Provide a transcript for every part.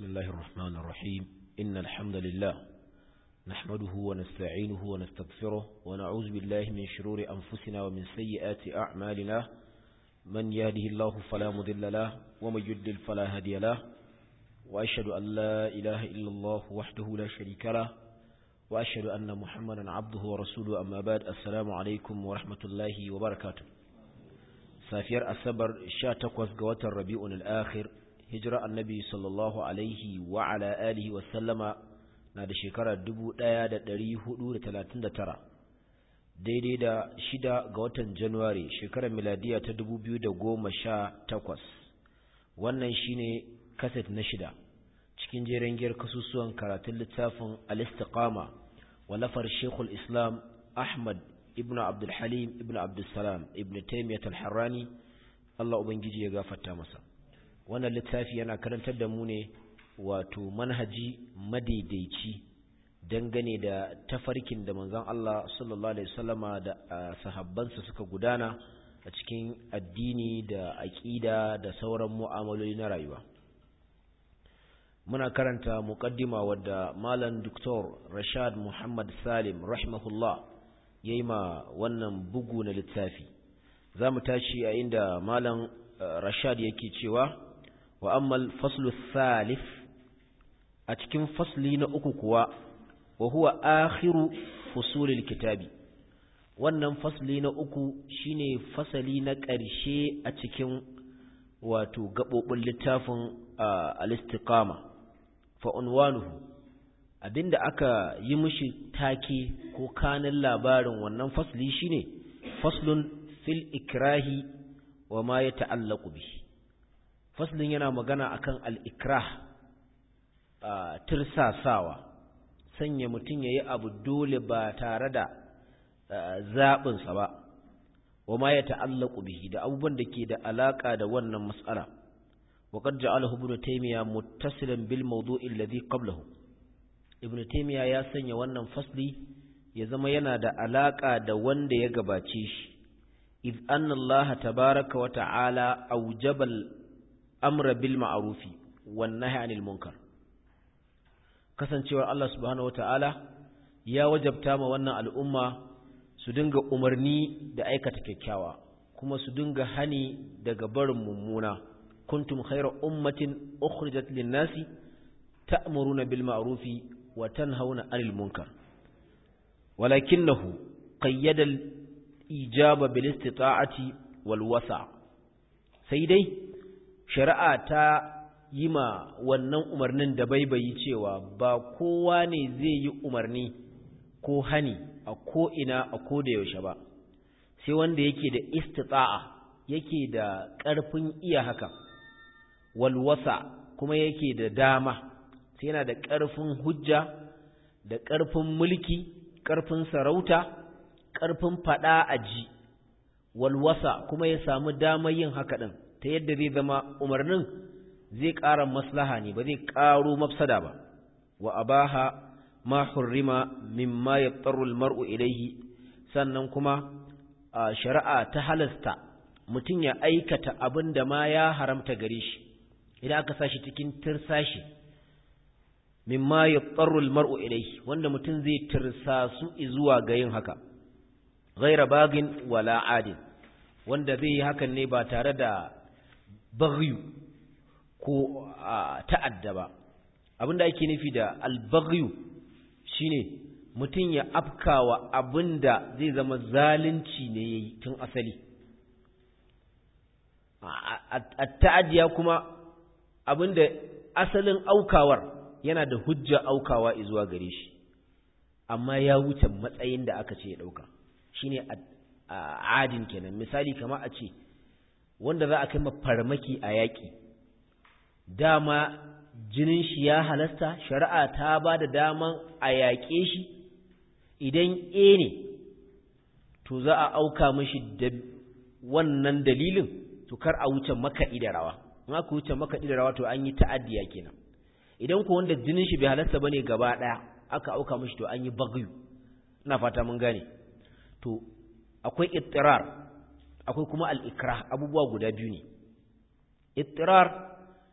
بسم الله الرحمن الرحيم إن الحمد لله نحمده ونستعينه ونستغفره ونعوذ بالله من شرور أنفسنا ومن سيئات أعمالنا من يهده الله فلا مضل له ومن يضلل فلا هادي له وأشهد أن لا إله إلا الله وحده لا شريك له وأشهد أن محمدا عبده ورسوله أما بعد السلام عليكم ورحمة الله وبركاته safiyar asabar 18 ga watan rabi'un al-akhir hijira annabi sallallahu alaihi wa ala alihi wa sallama na da shekarar 1439 daidai da shida ga watan january shekarar miladiya ta 2018 wannan shine kaset na shida cikin jeren giyar kasusuwan karatun littafin al-istiqama walafar shekul islam ahmad ibn abdulhalim ibn abdulsalam ibn taimiyat al-harrani Allah ubangiji ya gafarta masa wannan littafi yana karantar da mu ne wato manhaji madaidaici dangane da tafarkin da manzon Allah sallallahu alaihi wasallama da sahabbansa suka gudana a cikin addini da aqida da sauran mu'amaloli na rayuwa muna karanta muqaddima wadda malam Dr. Rashad Muhammad Salim rahimahullah ya yi ma wannan bugu na littafi za mu tashi a inda malam rashad yake cewa wa ammal faslu salif a cikin fasli na uku kuwa wa huwa akhiru fusulil kitabi wannan fasli na uku shine fasali na ƙarshe a cikin wato gaɓoɓin littafin al-istiqama fa unwanuhu abinda aka yi mishi take ko kanin labarin wannan fasli shine faslun fil ikrahi wa ma ya ta'allaku bi faslin yana magana akan al-ikrah tirsasawa sanya mutum yayi abu dole ba tare da zaɓinsa ba wa ma ya ta'allaku bihi da abubuwan da ke da alaka da wannan mas'ala wa qad ja'alahu ibn taymiya muttasilan bil mawdu'i alladhi qablahu ibn taymiya ya sanya wannan fasli ya zama yana da alaka da wanda ya gabace shi iz anna Allah tabaaraka wa ta'ala awjaba al-amra bil ma'ruf wan nahy 'anil munkar kasancewar Allah subhanahu wa ta'ala ya wajabta ma wannan al'umma su dinga umarni da aikata kyakkyawa kuma su dinga hani daga barin mummuna kuntum khayra ummatin ukhrijat lin-nasi ta'muruna bil ma'rufi وتنهون عن المنكر ولكنه قيد الإجابة بالاستطاعة والوسع سيدي شرعة يما wannan umarnin da baibayi cewa ba kowa ne zai yi umarni ko hani a ko ina a ko da yaushe ba sai wanda yake da istita'a yake da ƙarfin iya haka walwasa kuma yake da dama sai yana da ƙarfin hujja da ƙarfin mulki ƙarfin sarauta ƙarfin faɗa a ji walwasa kuma ya samu damar yin haka ɗin ta yadda zai zama umarnin zai ƙara maslaha ne ba zai ƙaro mafsada ba wa abaha ma hurrima mimma yattaru almar'u ilayhi sannan kuma shari'a ta halasta mutum ya aikata abin da ma ya haramta gare shi idan aka sashi cikin tirsashi mimma yattaru almar'u ilayhi wanda mutum zai tirsasu zuwa ga yin haka ghaira bagin wala adin wanda zai yi hakan ne ba tare da baghyu ko ta'adda ba abinda ake nufi da albaghyu shine mutum ya afkawa abinda zai zama zalunci ne yayi tun asali at-ta'addiya kuma abinda asalin aukawar yana da hujja aukawa zuwa gare shi amma ya wuce matsayin da aka ce ya dauka shine adin kenan misali kama a ce wanda za a kai farmaki a yaƙi dama jinin shi ya halasta shari'a ta ba da daman a yaƙe shi idan e ne to za a auka mashi da wannan dalilin to kar a wuce makaɗi da rawa in aka wuce makaɗi da rawa to an yi ta'addiya kenan idan ko wanda jinin shi bai halasta bane gaba daya aka auka mishi to an yi bagyu ina fata mun gane to akwai ittirar akwai kuma al-ikrah abubuwa guda biyu ne ittirar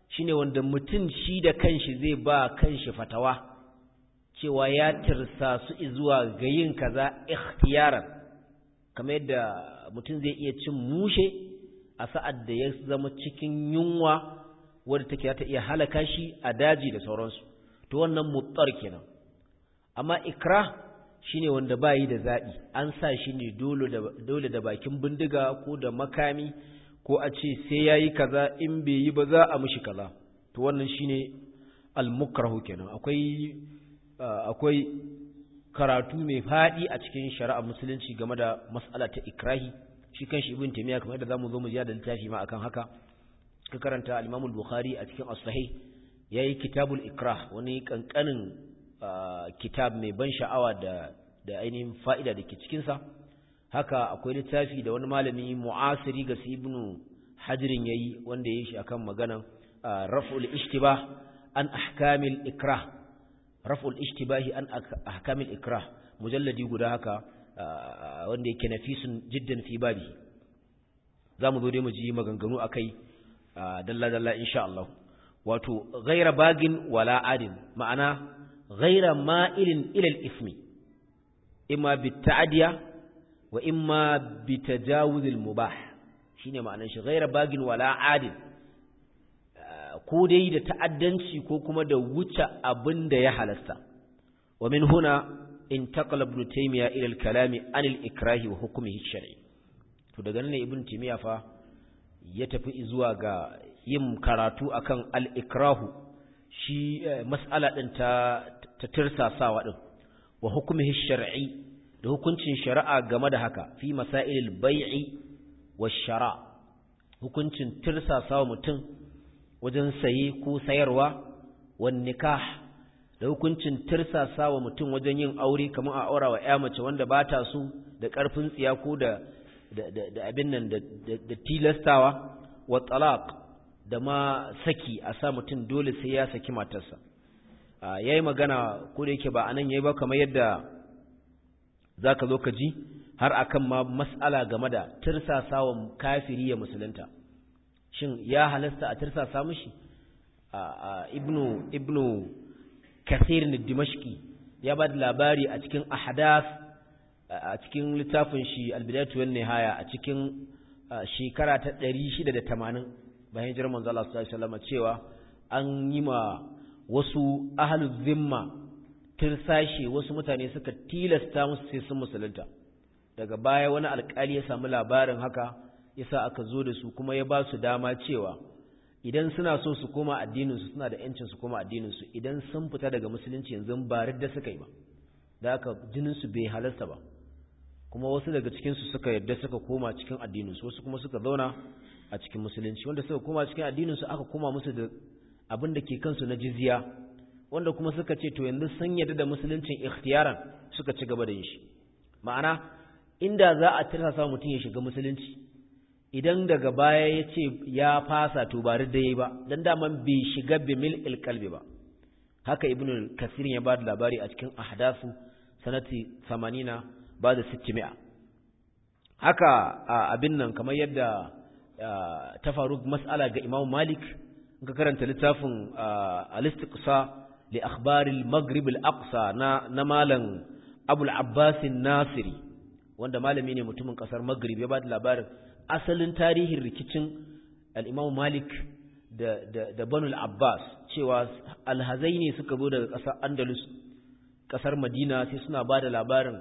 shine wanda mutum shi da kanshi zai ba kanshi fatawa cewa ya tirsa su zuwa ga yin kaza ikhtiyaran kamar yadda mutum zai iya cin mushe a sa'ad da ya zama cikin yunwa wadda take ta iya halaka shi a daji da sauransu to wannan muttar kenan amma ikra shine wanda bayi da zaɓi an sa shi ne dole da bakin bindiga ko da makami ko a ce sai yayi kaza in bai yi ba za a mishi kaza to wannan shine al-mukrahu kenan akwai akwai karatu mai fadi a cikin shari'a musulunci game da mas'ala ta ikrahi shi kanshi ibn taymiya kamar yadda zamu zo mu ji da littafi ma akan haka ka karanta al-imam al-bukhari a cikin as-sahih yayi kitabul ikrah wani kankanin kitab mai ban sha'awa da da ainihin fa'ida da ke cikin sa haka akwai littafi da wani malami mu'asiri ga ibn hajirin yayi wanda yayi shi akan maganan raf'ul ishtibah an ahkamil ikrah raf'ul ishtibahi an ahkamil ikrah mujalladi guda haka wanda yake nafisun jiddan fi babi zamu zo dai mu ji maganganu akai dalla dalla insha Allah wato ghaira bagin wala adin ma'ana ghaira ma'ilin ila al-ismi imma bit-ta'diya wa imma bitajawuz al-mubah shine ma'anar shi ghaira bagin wala adin ko dai da ta'addanci ko kuma da wuce abin da ya halasta wa min huna intaqala ibn taymiya ila al-kalami an al-ikrahi wa hukmihi shar'i to daga nan ne ibn taymiya fa ya tafi zuwa ga yin karatu akan al-ikrahu shi mas'ala din ta ta tirsasawa din wa hukmihi shar'i da hukuncin shari'a game da haka fi masailil bai'i wash shara hukuncin tirsasawa mutum wajen saye ko sayarwa wan nikah da hukuncin tirsasa wa mutum wajen yin aure kamar a aura wa ya mace wanda ba ta so da ƙarfin tsiya ko da da abin nan da tilastawa wa talaq da ma saki a sa mutum dole sai ya saki matarsa yayi magana ko da yake ba anan yayi ba kamar yadda zaka zo ka ji har akan ma mas'ala game da tirsasa wa kafiri ya musulunta shin ya halasta a tirsasa mishi ibnu ibnu kathir ne dimashki ya ba da labari a cikin ahdath a cikin littafin shi albidatu wan nihaya a cikin shekara ta 680 bayan hijirar manzo Allah sallallahu alaihi wasallam cewa an yi ma wasu ahlul zimma tirsashe wasu mutane suka tilasta musu sai sun musulunta daga baya wani alkali ya samu labarin haka yasa aka zo da su kuma ya ba su dama cewa idan suna so su koma addininsu suna da yancin su koma addininsu idan sun fita daga musulunci yanzu ba da suka yi ba da haka jininsu bai halasta ba kuma wasu daga cikinsu suka yadda suka koma cikin addininsu wasu kuma suka zauna a cikin musulunci wanda suka koma cikin addininsu aka koma musu da abin da ke kansu na jizya wanda kuma suka ce to yanzu sun yadda da musuluncin ikhtiyaran suka ci gaba da yin shi ma'ana inda za a tirsa mutum ya shiga musulunci idan daga baya ya ce ya fasa to ba da yi ba don daman bai shiga bimil ilkalbi ba haka ibn kasir ya ba da labari a cikin ahdasu sanati 80 ba da 600 haka abin nan kamar yadda ta faru mas'ala ga imam malik ga karanta littafin al-istiqsa li akhbaril maghrib al-aqsa na na malam abul abbas nasiri wanda malami ne mutumin kasar maghrib ya ba da labarin asalin tarihin rikicin al'imam Malik da, da, da Banul Abbas cewa alhazai ne suka zo daga ƙasar Andalus, ƙasar Madina sai suna ba da labarin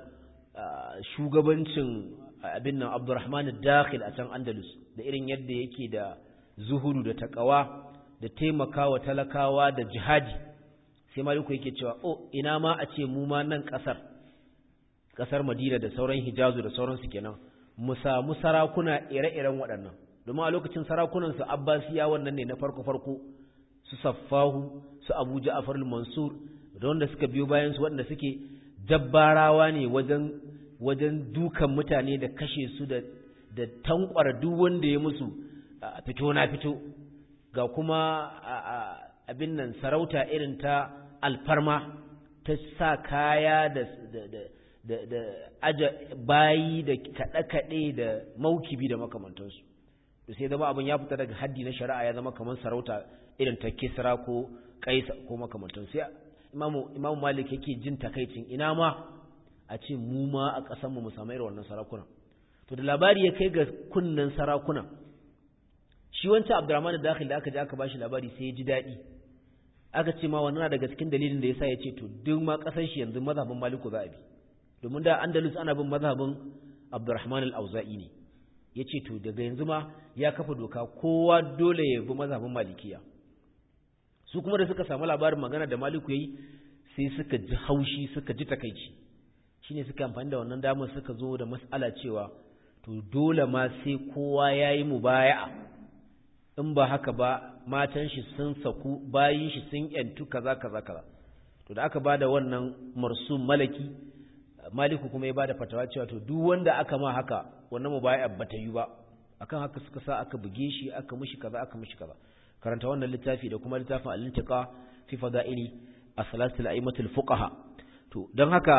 shugabancin abin nan Abdurrahman Dakhil a can Andalus da irin yadda yake da zuhuru da taƙawa da taimakawa talakawa da jihadi sai Maliku yake cewa, "O, ina ma a ce mu ma nan ƙasar, ƙasar Madina da sauran Hijazu da sauransu kenan." mu samu sarakuna ire-iren waɗannan domin a lokacin sarakunansu abbasiya wannan ne na farko-farko su saffahu su abu ja'afar mansur da wanda suka biyo bayan su waɗanda suke jabbarawa ne wajen wajen dukan mutane da kashe su da da tankwara duk wanda ya musu fito na fito ga kuma abin nan sarauta irin ta alfarma ta sa kaya da da da aja bayi da kaɗe-kaɗe da maukibi da makamantansu da sai zama abin ya fita daga haddi na shari'a ya zama kamar sarauta irin ta kisra ko kaisa ko makamantan sai imamu imamu malik yake jin takaicin ina ma a ce mu ma a ƙasar mu mu samu irin wannan sarakuna to da labari ya kai ga kunnan sarakuna shi wancan abdurrahman da dakhil da aka je aka bashi labari sai ya ji daɗi aka ce ma wannan daga cikin dalilin da yasa ya ce to duk ma ƙasar shi yanzu mazhabin maliku za a bi domin da andalus ana bin mazhabin abdurrahman al-auza'i ne ya ce to daga yanzu ma ya kafa doka kowa dole ya bi mazhabin malikiya su kuma da suka samu labarin magana da maliku yayi sai suka ji haushi suka ji takaici shine suka amfani da wannan damar suka zo da mas'ala cewa to dole ma sai kowa yayi mubaya'a in ba haka ba matan shi sun saku bayin shi sun yantu kaza kaza kaza to da aka bada wannan marsum malaki maliku kuma ya bada fatawa cewa to duk wanda aka ma haka wannan mubaya'a bata yi ba akan haka suka sa aka buge shi aka mishi kaza aka mishi kaza karanta wannan littafi da kuma littafin al-intiqa fi fada'ili as-salatul a'immatul fuqaha to dan haka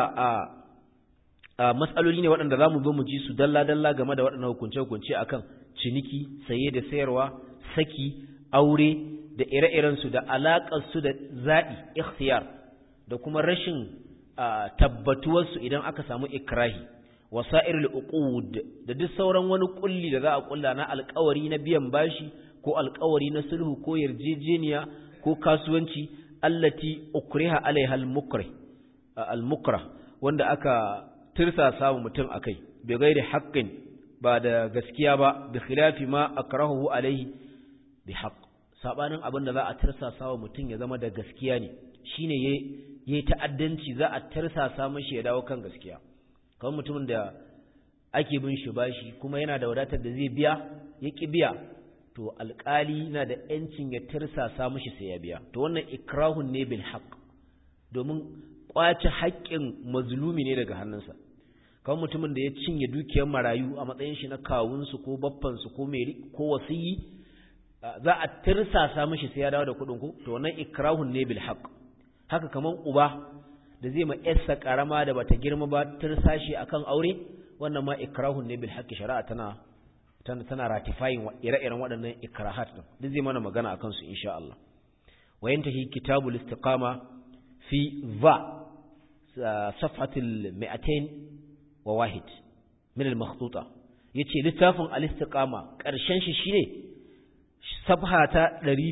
a matsaloli ne waɗanda zamu zo mu ji su dalla dalla game da waɗannan hukunce hukunce akan ciniki saye da sayarwa saki aure da ire-iren su da alaƙar su da zaɓi ikhtiyar da kuma rashin tabbatuwar su idan aka samu ikrahi wasa'irul uqud da duk sauran wani kulli da za a kulla na alƙawari na biyan bashi ko alƙawari na sulhu ko yarjejeniya ko kasuwanci allati ukriha alaiha al-mukrih al-mukrah wanda aka tirsasa wa mutum akai bi ghairi haqqin ba da gaskiya ba bi khilafi ma akrahu alaihi bi haqq sabanin abin da za a tirsasa wa mutum ya zama da gaskiya ne shine yayi ta'addanci za a tirsasa mashi ya dawo kan gaskiya kamar mutumin da ake bin shi bashi kuma yana da wadatar da zai biya ya ki biya to alƙali na da ‘yancin ya tirsasa mashi sai ya biya to wannan ikrahun ne bil haq domin ƙwace haƙƙin mazlumi ne daga hannunsa kawai mutumin da ya cinye dukiyar marayu a matsayin shi na kawunsu ko baffansu ko ko wasiyi za a tirsasa mashi sai ya dawo da kuɗin ku to wannan ikrahun ne bil haq haka kaman uba da zai ma yarsa karama da bata girma ba tirsashi akan aure wannan ma ikrahun ne bil haq shari'a tana tana ratifying ire-iren waɗannan ikrahat din duk zai mana magana akan su insha Allah wayantahi kitabul istiqama fi va safhatul 200 wa wahid min al makhtuta yace littafin al istiqama karshen shi shine safha ta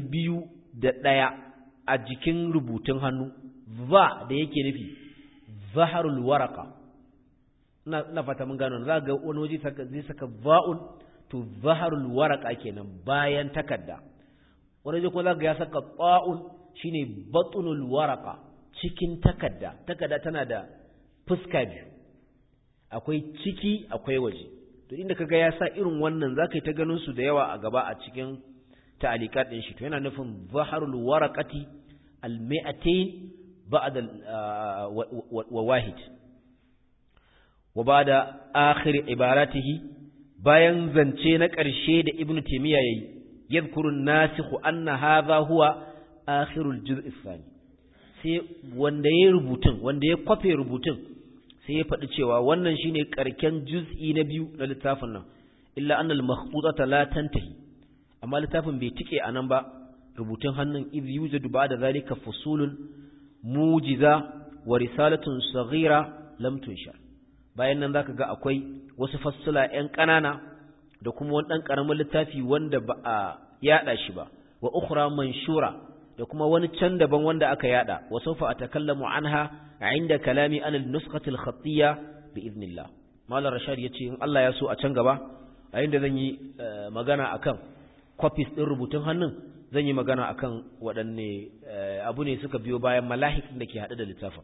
201 a jikin rubutun hannu va da yake nufi zaharul waraka na fata mun gano za ga wani waje zai saka va'un to zaharul waraka kenan bayan takarda wani zai kuma zaka ya saka ta'un shine batnul waraka cikin takarda takarda tana da fuska biyu akwai ciki akwai waje to inda kaga ya sa irin wannan zaka yi ta ganin su da yawa a gaba a cikin ta'alikat din shi to yana nufin zaharul waraqati al-mi'atayn ba'da wa wahid wa ba'da akhir ibaratihi bayan zance na ƙarshe da ibn taymiya yayi yadhkurun nasikhu anna hadha huwa akhirul juz' athani sai wanda yayi rubutun wanda ya kwafe rubutun sai ya faɗi cewa wannan shine ƙarken juz'i na biyu na littafin nan illa anna al makhtutata la tantahi amma littafin bai tike anan ba rubutun hannun idh yujadu ba'da zalika fusulun mujiza wa risalatun saghira lam tunshar bayan nan zaka ga akwai wasu fassula ƴan ƙanana da kuma wani ɗan ƙaramin littafi wanda ba a yaɗa shi ba wa ukhra manshura da kuma wani can daban wanda aka yaɗa wa sawfa atakallamu anha inda kalami an al-nuskhati al-khattiyya bi idnillah malam rashad yace in Allah ya so a can gaba a inda zan yi magana akan copies din rubutun hannun zan yi magana akan waɗanne abu ne suka biyo bayan malahik da ke haɗe da littafin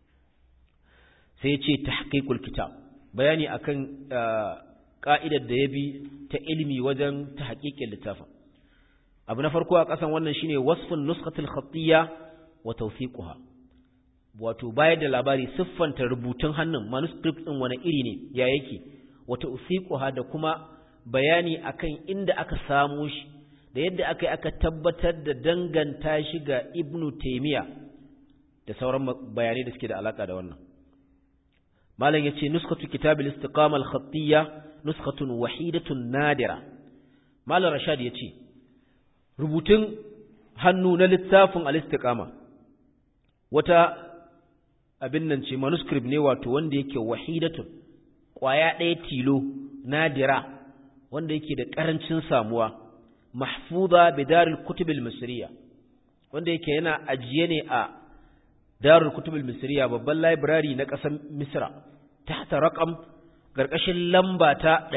sai ya ce tahqiqul kitab bayani akan ka'idar da ya bi ta ilimi wajen tahqiqin littafin abu na farko a kasan wannan shine wasfun nuskatul khattiyya wa tawfiquha wato bayar da labari siffanta rubutun hannun manuscript din wani iri ne ya yake wa tawfiquha da kuma bayani akan inda aka samu shi da yadda aka yi aka tabbatar da danganta shi ga ibnu taymiya da sauran bayanai da suke da alaka da wannan malam yace nuskatu kitabil istiqama al-khattiyya nuskatun wahidatun nadira malam rashad yace rubutun hannu na littafin al-istiqama wata abin nan ce manuscript ne wato wanda yake wahidatun kwaya ɗaya tilo nadira wanda yake da ƙarancin samuwa mahfuza bi darul kutubil misriya wanda yake yana ajiye ne a darul kutubil misriya babban library na ƙasar misra tahta raqam garkashin lamba ta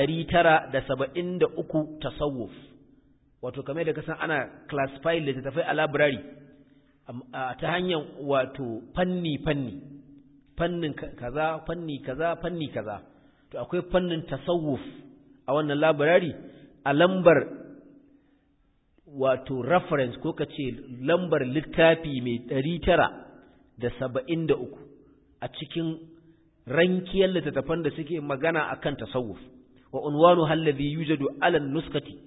973 tasawuf wato kamar da kasan ana classify littattafai a library ta hanyar wato fanni fanni fannin kaza fanni kaza fanni kaza to akwai fannin tasawuf a wannan library a lambar wato reference ko kace lambar littafi mai 973 a cikin rankiyar littattafan da suke magana akan tasawuf wa unwanu halladhi yujadu ala nuskati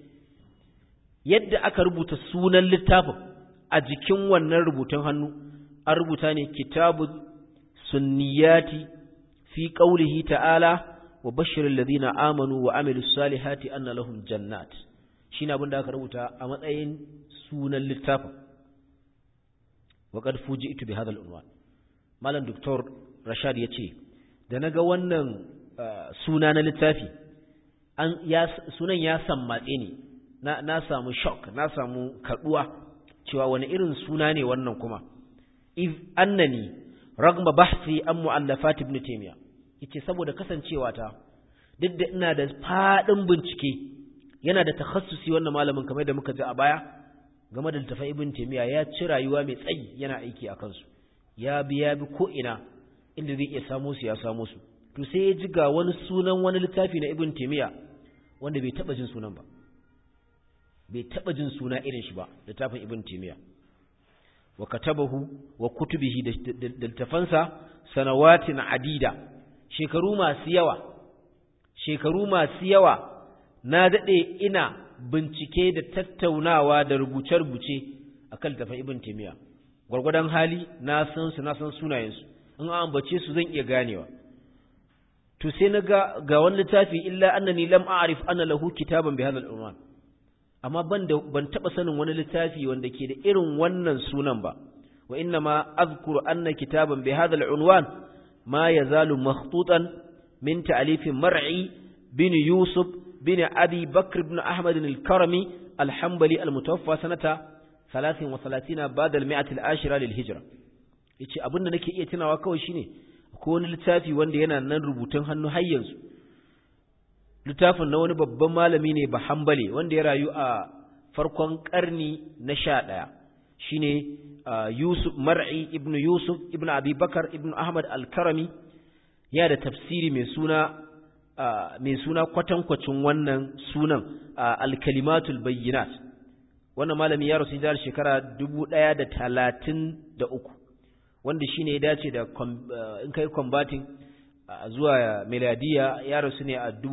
yadda aka rubuta sunan littafin a jikin wannan rubutun hannu an rubuta ne kitabu sunniyati fi qawlihi ta'ala wa bashiril ladina amanu wa amilus salihati anna lahum jannat shine abin da aka rubuta a matsayin sunan littafin wa qad fuji'tu bi hadha al-unwan malam doktor rashad yace da naga wannan suna na littafi an ya sunan ya sammatse ne na na samu shock na samu kaduwa cewa wani irin suna ne wannan kuma if annani ragma bahthi an mu'allafat ibn taymiya yace saboda kasancewa ta duk da ina da fadin bincike yana da takhassusi wannan malamin kamar da muka ji a baya game da littafin ibn taymiya ya ci rayuwa mai tsayi yana aiki a kansu ya bi ya bi ko ina inda zai iya samu su ya samu su to sai ya ji ga wani sunan wani littafi na ibn taymiya wanda bai taba jin sunan ba bai taba jin suna irin shi ba littafin ibn taymiya wa katabahu wa kutubihi da littafansa sanawatin adida shekaru masu yawa shekaru masu yawa na dade ina bincike da tattaunawa da rubuce-rubuce akan littafin ibn taymiya gwargwadon hali na san su na san sunayensu in an ambace su zan iya ganewa to sai na ga ga wani littafi illa annani lam a'rif anna lahu kitaban bi hadha al-unwan amma ban da ban taba sanin wani littafi wanda ke da irin wannan sunan ba wa inna ma azkuru anna kitaban bi hadha al-unwan ma yazalu makhtutan min ta'alif mar'i bin yusuf bin abi bakr ibn ahmad al-karami al-hanbali al-mutawaffa sanata 33 ba'da al-mi'ah al-ashira lil-hijra yace abinda nake iya tunawa kawai shine ko wani littafi wanda yana nan rubutun hannu har yanzu littafin na wani babban malami ne ba hambale wanda ya rayu a farkon karni na sha ɗaya shi ne yusuf mar'i ibn yusuf ibn abubakar ibn ahmad al-karami ya da tafsiri mai suna mai suna kwatankwacin wannan sunan al-kalimatul bayyinat wannan malami ya rasu jihar shekara dubu ɗaya da talatin da uku wanda shi ne ya dace da in kai combating zuwa miladiya ya rasu ne a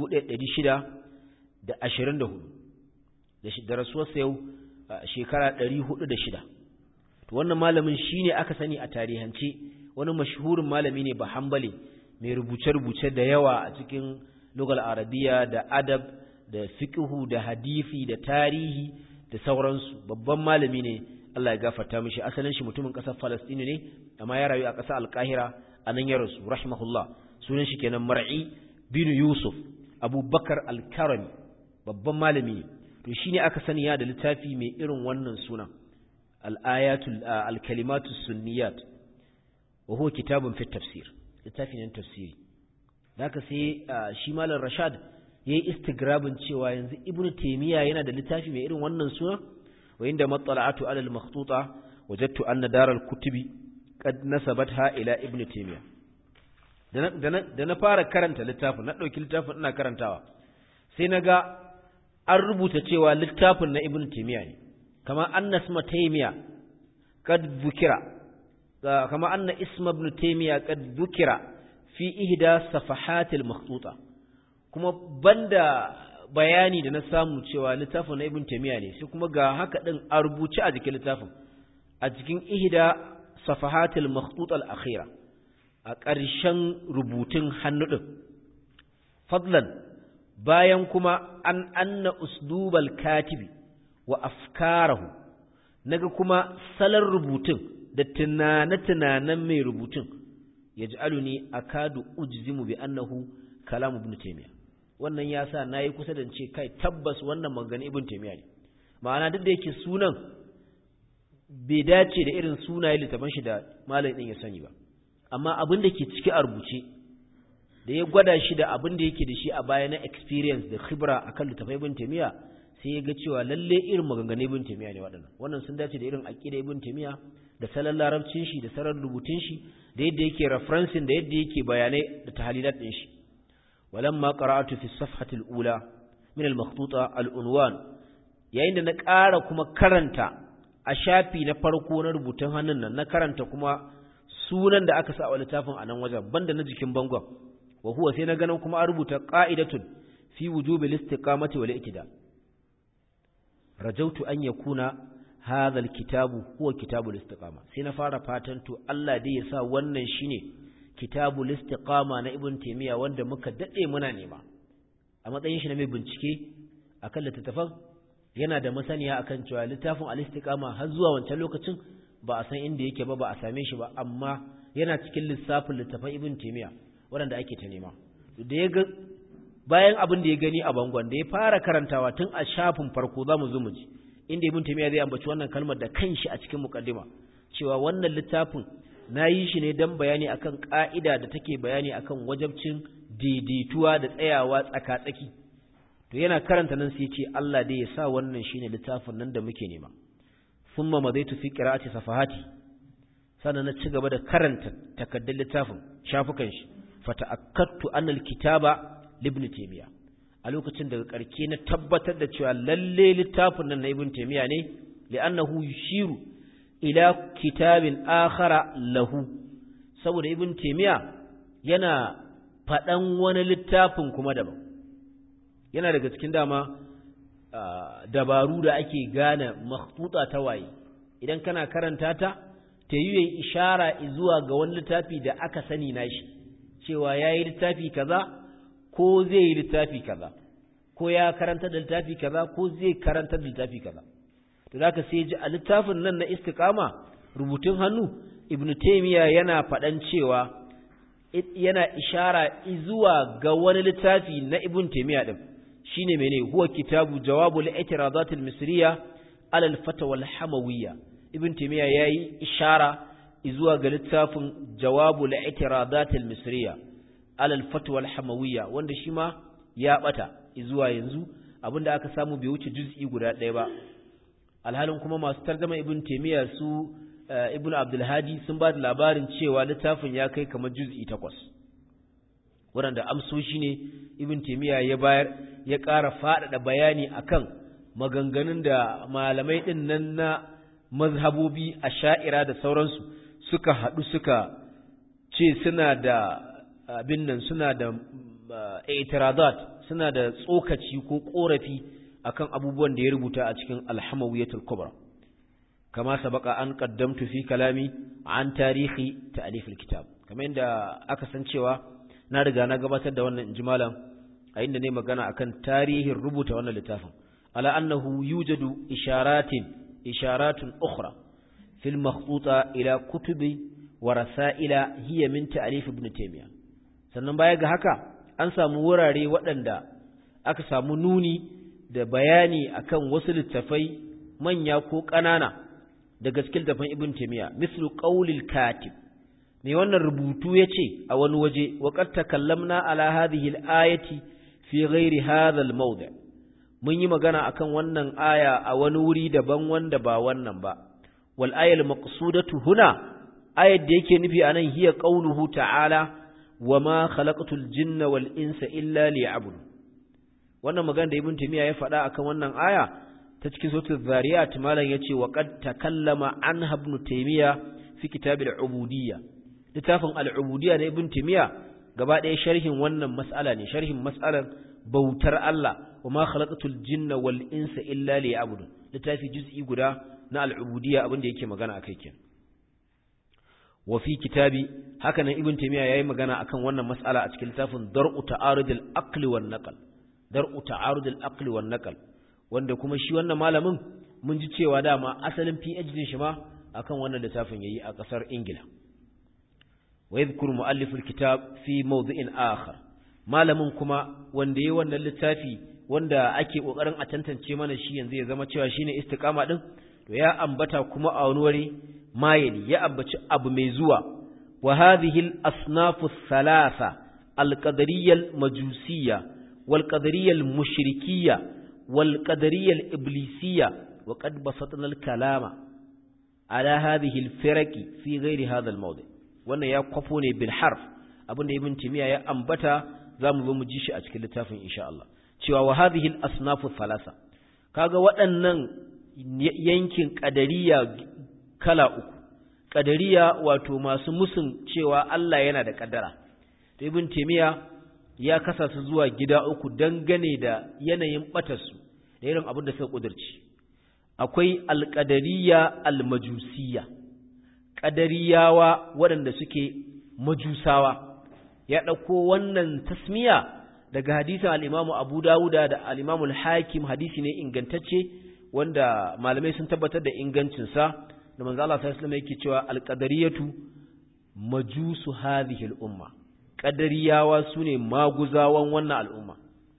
1624 da rasuwarsa yau shekara 406 to wannan malamin shine aka sani a tarihance wani mashhurin malami ne ba hambale mai rubuce-rubuce da yawa a cikin lugal arabiya da adab da fiqhu da hadisi da tarihi da sauransu babban malami ne Allah ya gafarta mishi asalin shi mutumin ƙasar Falastini ne amma ya rayu a ƙasar Alƙahira a nan ya rasu rahimahullah sunan shi kenan mar'i bin yusuf abubakar al-karami babban malami ne to shine aka sani ya da littafi mai irin wannan sunan al-ayatul al-kalimatu sunniyat wa huwa kitabun fi tafsir littafi ne tafsiri zaka sai shi malam rashad yayi istigrabin cewa yanzu ibnu taymiya yana da littafi mai irin wannan sunan wa inda matsala'atu ala al-makhtuta wajadtu anna dar al-kutubi qad nasabatha ila ibnu taymiya da na fara karanta littafin na ɗauki littafin ina karantawa sai na ga an rubuta cewa littafin na ibn taimiyya ne kama anna isma taimiyya kad bukira kama anna isma ibn taimiyya kad bukira fi ihda safahatil makhtuta kuma banda bayani da na samu cewa littafin na ibn taimiyya ne sai kuma ga haka din a rubuce a jikin littafin a cikin ihda safahatil makhtuta al-akhira a ƙarshen rubutun hannu ɗin. Fadlan bayan kuma an anna usdubal katibi wa afkarahu naga kuma salon rubutun da tunane-tunanen mai rubutun yaj'aluni akadu ujzimu bi annahu kalam ibn taymiyyah wannan yasa nayi kusa da ce kai tabbas wannan magana ibn taymiyyah ne ma'ana duk da yake sunan bai dace da irin sunaye littafin shi da malamin din ya sani ba amma abin da ke ciki a rubuce da ya gwada shi da abin da yake da shi a baya na experience da khibra akan littafai ibn taymiyyah sai ya ga cewa lalle irin maganganun ibn taymiyyah ne waɗannan wannan sun dace da irin aqida ibn taymiyyah da salon larabcin shi da salon rubutun shi da yadda yake referencing da yadda yake bayanai da tahlilat din shi walamma qara'atu fi safhati al-ula min al-makhtuta al-unwan yayin da na ƙara kuma karanta a shafi na farko na rubutun hannun nan na karanta kuma sunan da aka sa a littafin a nan wajen banda na jikin bangon wa huwa sai na ganin kuma a rubuta qa'idatun fi wujubi al-istiqamati wal i'tidal rajautu an yakuna hadha alkitabu huwa kitabul istiqama sai na fara fatan to Allah dai ya sa wannan shine kitabul istiqama na ibn taymiya wanda muka dade muna nema a matsayin shi na mai bincike akan littafin yana da masaniya akan cewa littafin al-istiqama har zuwa wancan lokacin ba a san inda yake ba ba a same shi ba amma yana cikin lissafin littafin ibn taymiya wanda ake ta nema da ya ga bayan abin da ya gani a bangon da ya fara karantawa tun a shafin farko zamu zo mu ji inda ibn taymiya zai ambaci wannan kalmar da kanshi a cikin muqaddima cewa wannan littafin nayi shi ne dan bayani akan ka'ida da take bayani akan wajabcin daidaituwa da tsayawa tsaka-tsaki to yana karanta nan sai ce Allah dai ya sa wannan shine littafin nan da muke nema thumma madaitu fi qira'ati safahati sannan na ci gaba da karanta takaddun littafin shafukan shi fata'akkadtu anna alkitaba libn taymiya a lokacin daga karke na tabbatar da cewa lalle littafin nan na ibn taymiya ne li'annahu yushiru ila kitabin akhara lahu saboda ibn taymiya yana fadan wani littafin kuma daban yana daga cikin dama dabaru da ake gane makhtuta ta waye idan kana karanta ta ta yi ishara zuwa ga wani littafi da aka sani nashi cewa yayi littafi kaza ko zai yi littafi kaza ko ya karanta da littafi kaza ko zai karanta da littafi kaza to zaka sai ji a littafin nan na istiqama rubutun hannu ibnu taymiya yana faɗan cewa yana ishara zuwa ga wani littafi na ibn taymiya din shine mene huwa kitabu jawabul i'tiradat al-misriya ala al-fatawa al-hamawiyya ibn taymiya yayi ishara zuwa ga littafin jawabul i'tiradat al-misriya ala al-fatwa al-hamawiyya wanda shi ma ya bata zuwa yanzu abinda aka samu bai wuce juz'i guda ɗaya ba alhalin kuma masu tarjama ibn taymiya su ibn abdul hadi sun ba da labarin cewa littafin ya kai kamar juz'i takwas waɗanda amsoshi ne ibn taymiya ya bayar ya ƙara faɗaɗa bayani akan maganganun da malamai ɗin nan na mazhabobi a sha'ira da sauransu suka haɗu suka ce suna da abin nan suna da itiradat suna da tsokaci ko korafi akan abubuwan da ya rubuta a cikin alhamawiyatul kubra kama sabaka an qaddamtu fi kalami an tarihi ta'lif alkitab kamar yadda aka san cewa na riga na gabatar da wannan injimalan a inda ne magana akan tarihin rubuta wannan littafin ala annahu yujadu isharatin isharatun ukhra fil makhtuta ila kutubi wa rasaila hiya min ta'lif ibn taymiyyah sannan baya ga haka an samu wurare waɗanda aka samu nuni da bayani akan wasu littafai manya ko ƙanana daga cikin littafin Ibn Taymiyyah mislu qaulil katib me wannan rubutu yace a wani waje wa qad takallamna ala hadhihi al-ayati fi ghairi hadha al-mawdi' mun yi magana akan wannan aya a wani wuri daban wanda ba wannan ba wal ayal maqsudatu huna ayat da yake nufi anan hiya qauluhu ta'ala wama khalaqatul jinna wal insa illa liya'budun wannan magana da ibn timiya ya faɗa akan wannan aya ta cikin suratul zariyat malam yace wa qad takallama an ibn timiya fi kitab al-ubudiyya littafin al-ubudiyya na ibn timiya gaba ɗaya sharhin wannan mas'ala ne sharhin mas'alar bautar Allah wama khalaqatul jinna wal insa illa liya'budun littafi juz'i guda na al-ubudiyya abin da yake magana akai kenan wa fi kitabi haka nan ibn timiya yayi magana akan wannan mas'ala a cikin littafin dar'u ta'arud al-aql wan naql dar'u ta'arud al-aql wan naql wanda kuma shi wannan malamin mun ji cewa dama asalin PhD shi ma akan wannan littafin yayi a kasar Ingila wa yadhkuru muallif alkitab fi mawdhi'in akhar malamin kuma wanda yayi wannan littafi wanda ake kokarin a tantance mana shi yanzu ya zama cewa shine istiqama din to ya ambata kuma a wani wuri mayeli ya ambaci abu mai zuwa wa hadhihi al-asnaf ath-thalatha al-qadariyya al-majusiyya wal-qadariyya al-mushrikiyya wal-qadariyya al-iblisiyya wa qad basatna al-kalama ala hadhihi al-firaqi fi ghairi hadha al-mawdi wannan ya kwafo ne bil harf abinda ibn timiya ya ambata zamu zo mu ji shi a cikin littafin insha Allah cewa wa hadhihi al-asnaf ath-thalatha kaga waɗannan yankin ƙadariya kala uku ƙadariya wato masu musun cewa Allah yana da ƙaddara to ibn taymiya ya kasa su zuwa gida uku dangane da yanayin batarsu da irin abin da suka kudurci akwai alƙadariya almajusiyya ƙadariyawa waɗanda suke majusawa ya ɗauko wannan tasmiya daga hadisin al-Imam Abu Dawuda da al-Imam al-Hakim hadisi ne ingantacce wanda malamai sun tabbatar da ingancinsa da manzo Allah sallallahu alaihi wasallam yake cewa al-qadariyatu majusu hadhihi al-umma qadariyawa sune maguzawan wannan al'umma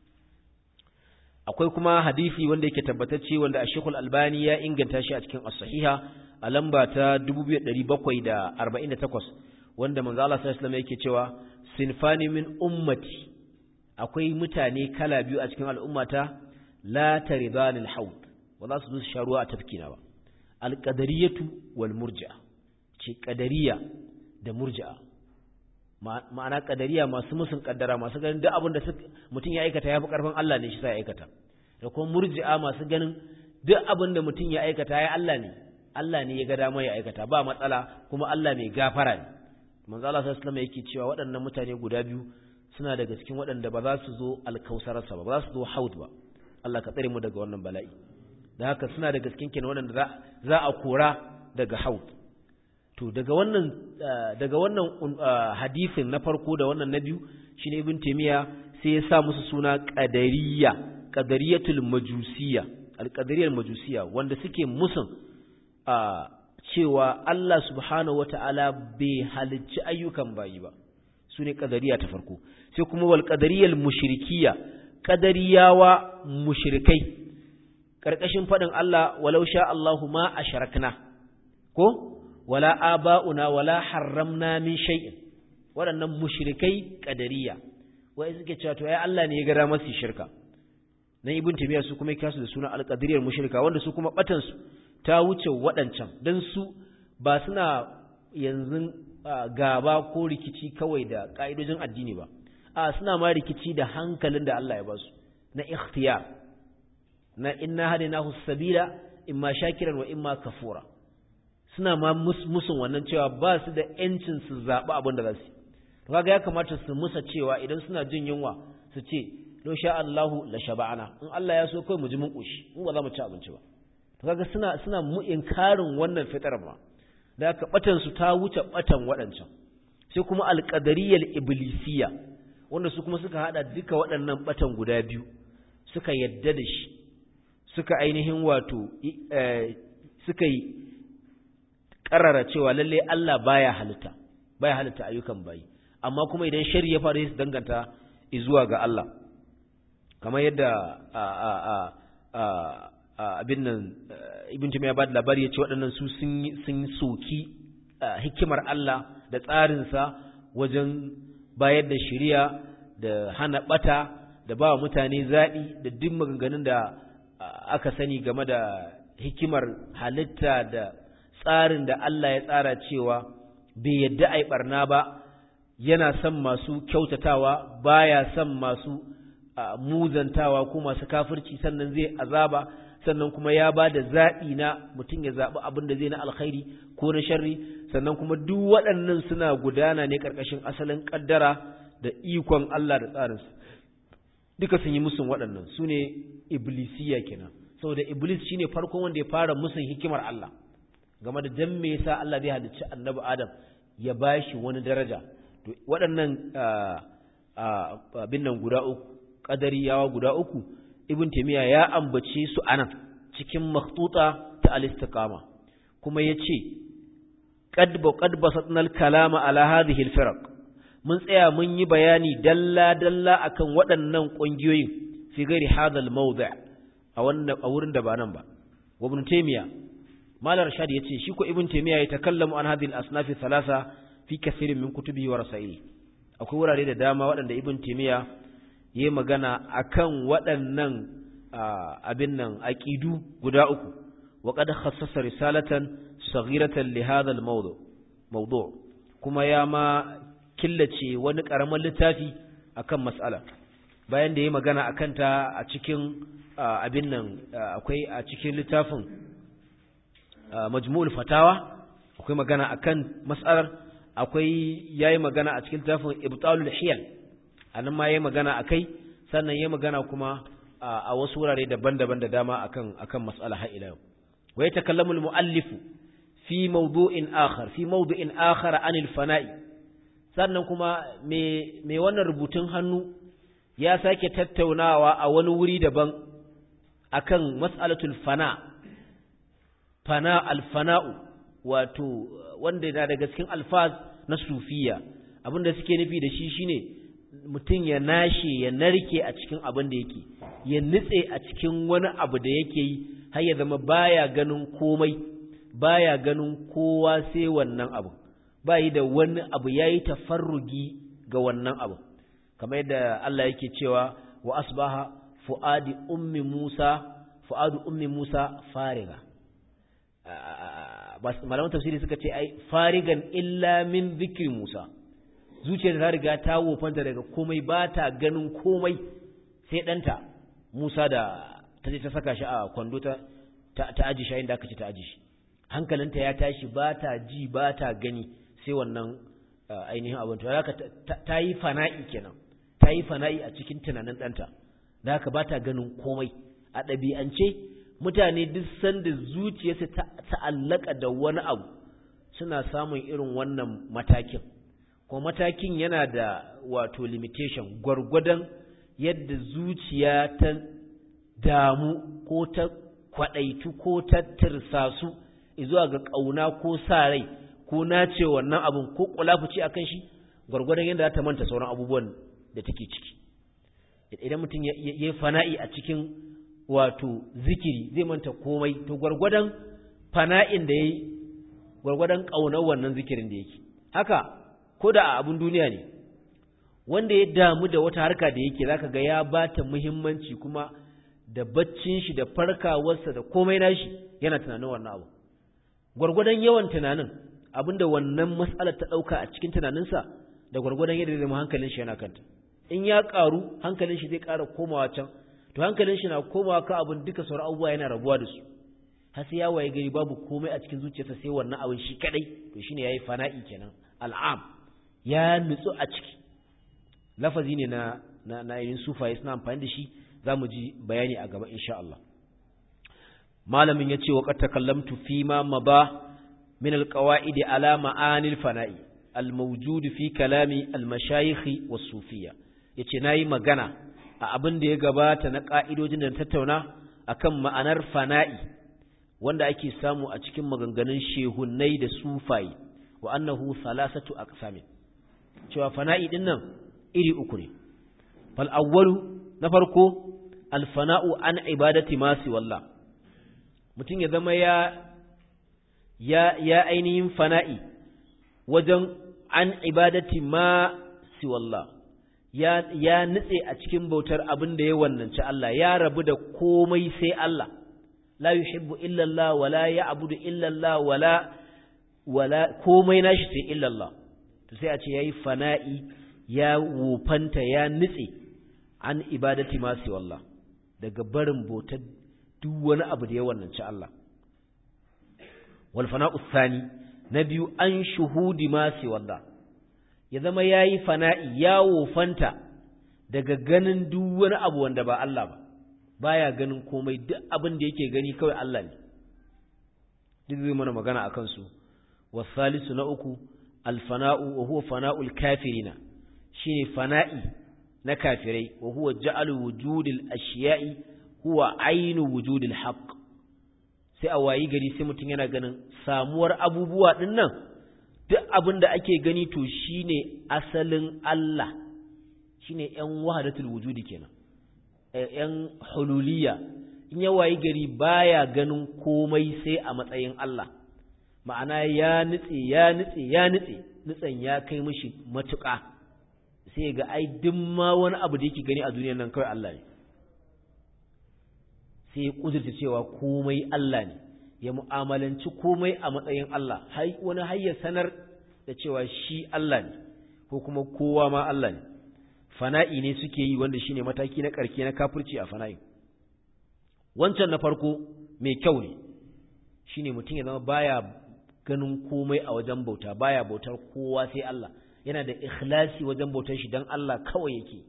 akwai kuma hadisi wanda yake tabbatacce wanda Sheikh al-Albani ya inganta shi a cikin as-sahiha a lamba ta 2748 wanda manzo Allah sallallahu alaihi wasallam yake cewa sinfani min ummati akwai mutane kala biyu a cikin al'ummata la taridanil haud ba za su zo su sha ruwa a tafkina ba alƙadariyatu wal murji'a ce ƙadariya da murji'a ma'ana ƙadariya masu musun ƙaddara masu ganin duk abin da mutum ya aikata ya fi ƙarfin Allah ne shi sa ya aikata da kuma murji'a masu ganin duk abin da mutum ya aikata ya Allah ne Allah ne ya ga dama ya aikata ba matsala kuma Allah mai gafara ne manzo Allah sallallahu alaihi yake cewa waɗannan mutane guda biyu suna daga cikin waɗanda ba za su zo alkausararsa ba ba za su zo haud ba Allah ka tsare mu daga wannan bala'i da haka suna daga cikin kenan waɗanda za a kora daga haud to daga wannan daga wannan hadisin na farko da wannan na biyu shine ibn taymiya sai ya sa musu suna qadariyya qadariyatul majusiyya alqadariyal majusiyya wanda suke musun cewa Allah subhanahu wata'ala bai halicci ayyukan bayi ba su ne qadariya ta farko sai kuma wal qadariyal mushrikiyya qadariyawa mushrikai ƙarƙashin faɗin Allah walau sha Allahu ma a sharakna ko wala aba'una wala harramna min shay'in waɗannan mushrikai ƙadariya wai suke cewa to ai Allah ne ya gara masu shirka nan ibn taymiya su kuma kiyasu da suna alqadiriyar mushrika wanda su kuma batan su ta wuce waɗancan dan su ba suna yanzu gaba ko rikici kawai da ka'idojin addini ba a suna ma rikici da hankalin da Allah ya ba su na ikhtiyar na inna hadinahu sabila imma shakiran wa imma kafura suna ma musun wannan cewa ba su da yancin su zaɓi abin da za su to kaga ya kamata su musa cewa idan suna jin yunwa su ce lo sha Allahu la shaba'ana in Allah ya so kai mu ji mun koshi in ba za mu ci abinci ba to kaga suna suna mu inkarin wannan fitar ma da aka batan su ta wuce batan waɗancan sai kuma alqadariyal iblisiyya wanda su kuma suka hada duka waɗannan batan guda biyu suka yadda da shi suka ainihin wato suka yi ƙarara cewa lalle Allah baya halitta baya halitta ayyukan bayi amma kuma idan shari ya faru su danganta zuwa ga Allah kamar yadda abin nan ibn ya ba da labari ya ce waɗannan su sun soki hikimar Allah da tsarinsa wajen bayar da shiriya da hana ɓata da ba mutane zaɓi da duk maganganun da aka sani game da hikimar halitta da tsarin da Allah ya tsara cewa bai yadda ai barna ba yana son masu kyautatawa baya son masu muzantawa ko masu kafirci sannan zai azaba sannan kuma ya ba da zaɓi na mutum ya zaɓi abin da zai na alkhairi ko na sharri sannan kuma duk waɗannan suna gudana ne ƙarƙashin asalin ƙaddara da ikon Allah da tsarinsa duka sun yi musun waɗannan su ne iblisiya kenan saboda iblis shine farkon wanda ya fara musun hikimar Allah game da dan me yasa Allah zai halicci annabi Adam ya bashi wani daraja to waɗannan abin nan guda uku qadariyawa guda uku ibn taymiya ya ambace su anan cikin makhtuta ta al-istiqama kuma yace qad ba qad basatna al-kalama ala hadhihi al-firaq mun tsaya mun yi bayani dalla dalla akan waɗannan ƙungiyoyin fi ghairi hadha al-mawdi' a wannan a wurin da ba nan ba wa ibn taymiya malar rashad yace shi ko ibn taymiya ya takallamu an hadhihi al-asnaf thalatha fi kathirin min kutubihi wa rasaili akwai wurare da dama waɗanda ibn taymiya yayi magana akan waɗannan abin nan aqidu guda uku wa qad khassasa risalatan saghiratan li hadha al-mawdu mawdu' kuma ya ma killace wani karamin littafi akan mas'ala bayan da yayi magana akan ta a cikin abin nan akwai a cikin littafin majmu'ul fatawa akwai magana akan mas'alar akwai yayi magana a cikin littafin ibtalul hiyal anan ma yayi magana akai sannan yayi magana kuma a wasu wurare daban-daban da dama akan akan mas'ala har ila yau wa yatakallamu al-muallifu fi mawdu'in akhar fi mawdu'in akhar anil fana'i sannan kuma me me wannan rubutun hannu ya sake tattaunawa a wani wuri daban akan mas'alatul fana fana al-fana'u wato wanda yana daga cikin alfaz na sufiya abinda suke nufi da shi shine mutum ya nashe ya narke a cikin abin da yake ya nutse a cikin wani abu da yake yi har ya zama baya ganin komai baya ganin kowa sai wannan abu bayi da wani abu yayi tafarrugi ga wannan abu kamar yadda Allah yake cewa wa asbaha fuadi ummi Musa fuadu ummi Musa fariga malaman tafsiri suka ce ai farigan illa min zikri Musa zuciyar ta riga ta wofanta daga komai ba ta ganin komai sai ɗanta Musa da ta je ta saka shi a kwando ta ta aji shi inda aka ce ta aji shi hankalinta ya tashi ba ta ji ba ta gani sai wannan ainihin abin to haka ta yi fana'i kenan ta yi fana'i a cikin tunanin ɗanta da haka ba ta ganin komai a ɗabi'ance mutane duk sanda zuciyarsa ta ta'allaka da wani abu suna samun irin wannan matakin ko matakin yana da wato limitation gwargwadon yadda zuciya ta damu ko ta kwaɗaitu ko ta tirsasu zuwa ga ƙauna ko sa rai ko nace wannan abin ko kulafuci akan shi gwargwadon yadda za ta manta sauran abubuwan da take ciki idan mutum ya yi fana'i a cikin wato zikiri zai manta komai to gwargwadon fana'in da ya yi gwargwadon ƙaunar wannan zikirin da yake haka ko da a abin duniya ne wanda ya damu da wata harka da yake zaka ga ya ba ta muhimmanci kuma da baccin shi da farkawarsa da komai nashi yana tunanin wannan abu gwargwadon yawan tunanin abinda wannan matsalar ta ɗauka a cikin tunaninsa da gwargwadon yadda zai hankalin shi yana kanta in ya ƙaru hankalin shi zai ƙara komawa can to hankalin shi na komawa ka abin duka sauran abubuwa yana rabuwa da su har sai ya waye gari babu komai a cikin zuciyarsa sai wannan abin shi kadai to shine yayi fana'i kenan al'am ya nutsu a ciki lafazi ne na na na yin sufaye suna amfani da shi zamu ji bayani a gaba insha Allah malamin yace wa qad takallamtu fi ma maba min alqawaid ala ma'anil fana'i almawjud fi kalami almashayikh was-sufiyya yace nayi magana a abin da ya gabata na ka'idojin da tattauna akan ma'anar fana'i wanda ake samu a cikin maganganun shehunnai da sufayi wa annahu salasatu aqsamin cewa fana'i din nan iri uku ne fal awwalu na farko al fana'u an ibadati ma si wallah mutum ya zama ya ya ya ainihin fana'i wajen an ibadati ma si wallah ya ya nitse a cikin bautar abin da ya wannanci Allah ya rabu da komai sai Allah la yuhibbu illa Allah wala ya'budu illa Allah wala wala komai nashi sai illa Allah to sai a ce yayi fana'i ya wufanta ya nitse an ibadati ma sai wallah daga barin bautar duk wani abu da ya wannanci Allah wal fana'u thani na biyu an shuhudi ma sai wallah ya zama yayi fana'i ya wufanta daga ganin duk wani abu wanda ba Allah ba baya ganin komai duk abin da yake gani kawai Allah ne duk zai mana magana akan su wasalisu na uku alfana'u wa huwa fana'ul kafirina shine fana'i na kafirai wa huwa ja'alu wujudil ashiya'i huwa ainu wujudil haqq sai a wayi gari sai mutum yana ganin samuwar abubuwa ɗin nan duk abin da ake gani to shine asalin Allah shine ‘yan wahadatul wujudi kenan ‘yan hululiya in ya wayi gari baya ganin komai sai a matsayin Allah ma'ana ya nutse ya nutse ya nutse nutsen ya kai mishi matuƙa sai ga ai duk ma wani abu da yake gani a duniyar nan kawai Allah ne sai ya kudurta cewa komai Allah ne ya mu'amalanci komai a matsayin Allah wani har ya sanar da cewa shi Allah ne ko kuma kowa ma Allah ne fana'i ne suke yi wanda shine mataki na karke na kafirci a fana'i wancan na farko mai kyau ne shine mutum ya zama baya ganin komai a wajen bauta baya bautar kowa sai Allah yana da ikhlasi wajen bautar shi dan Allah kawai yake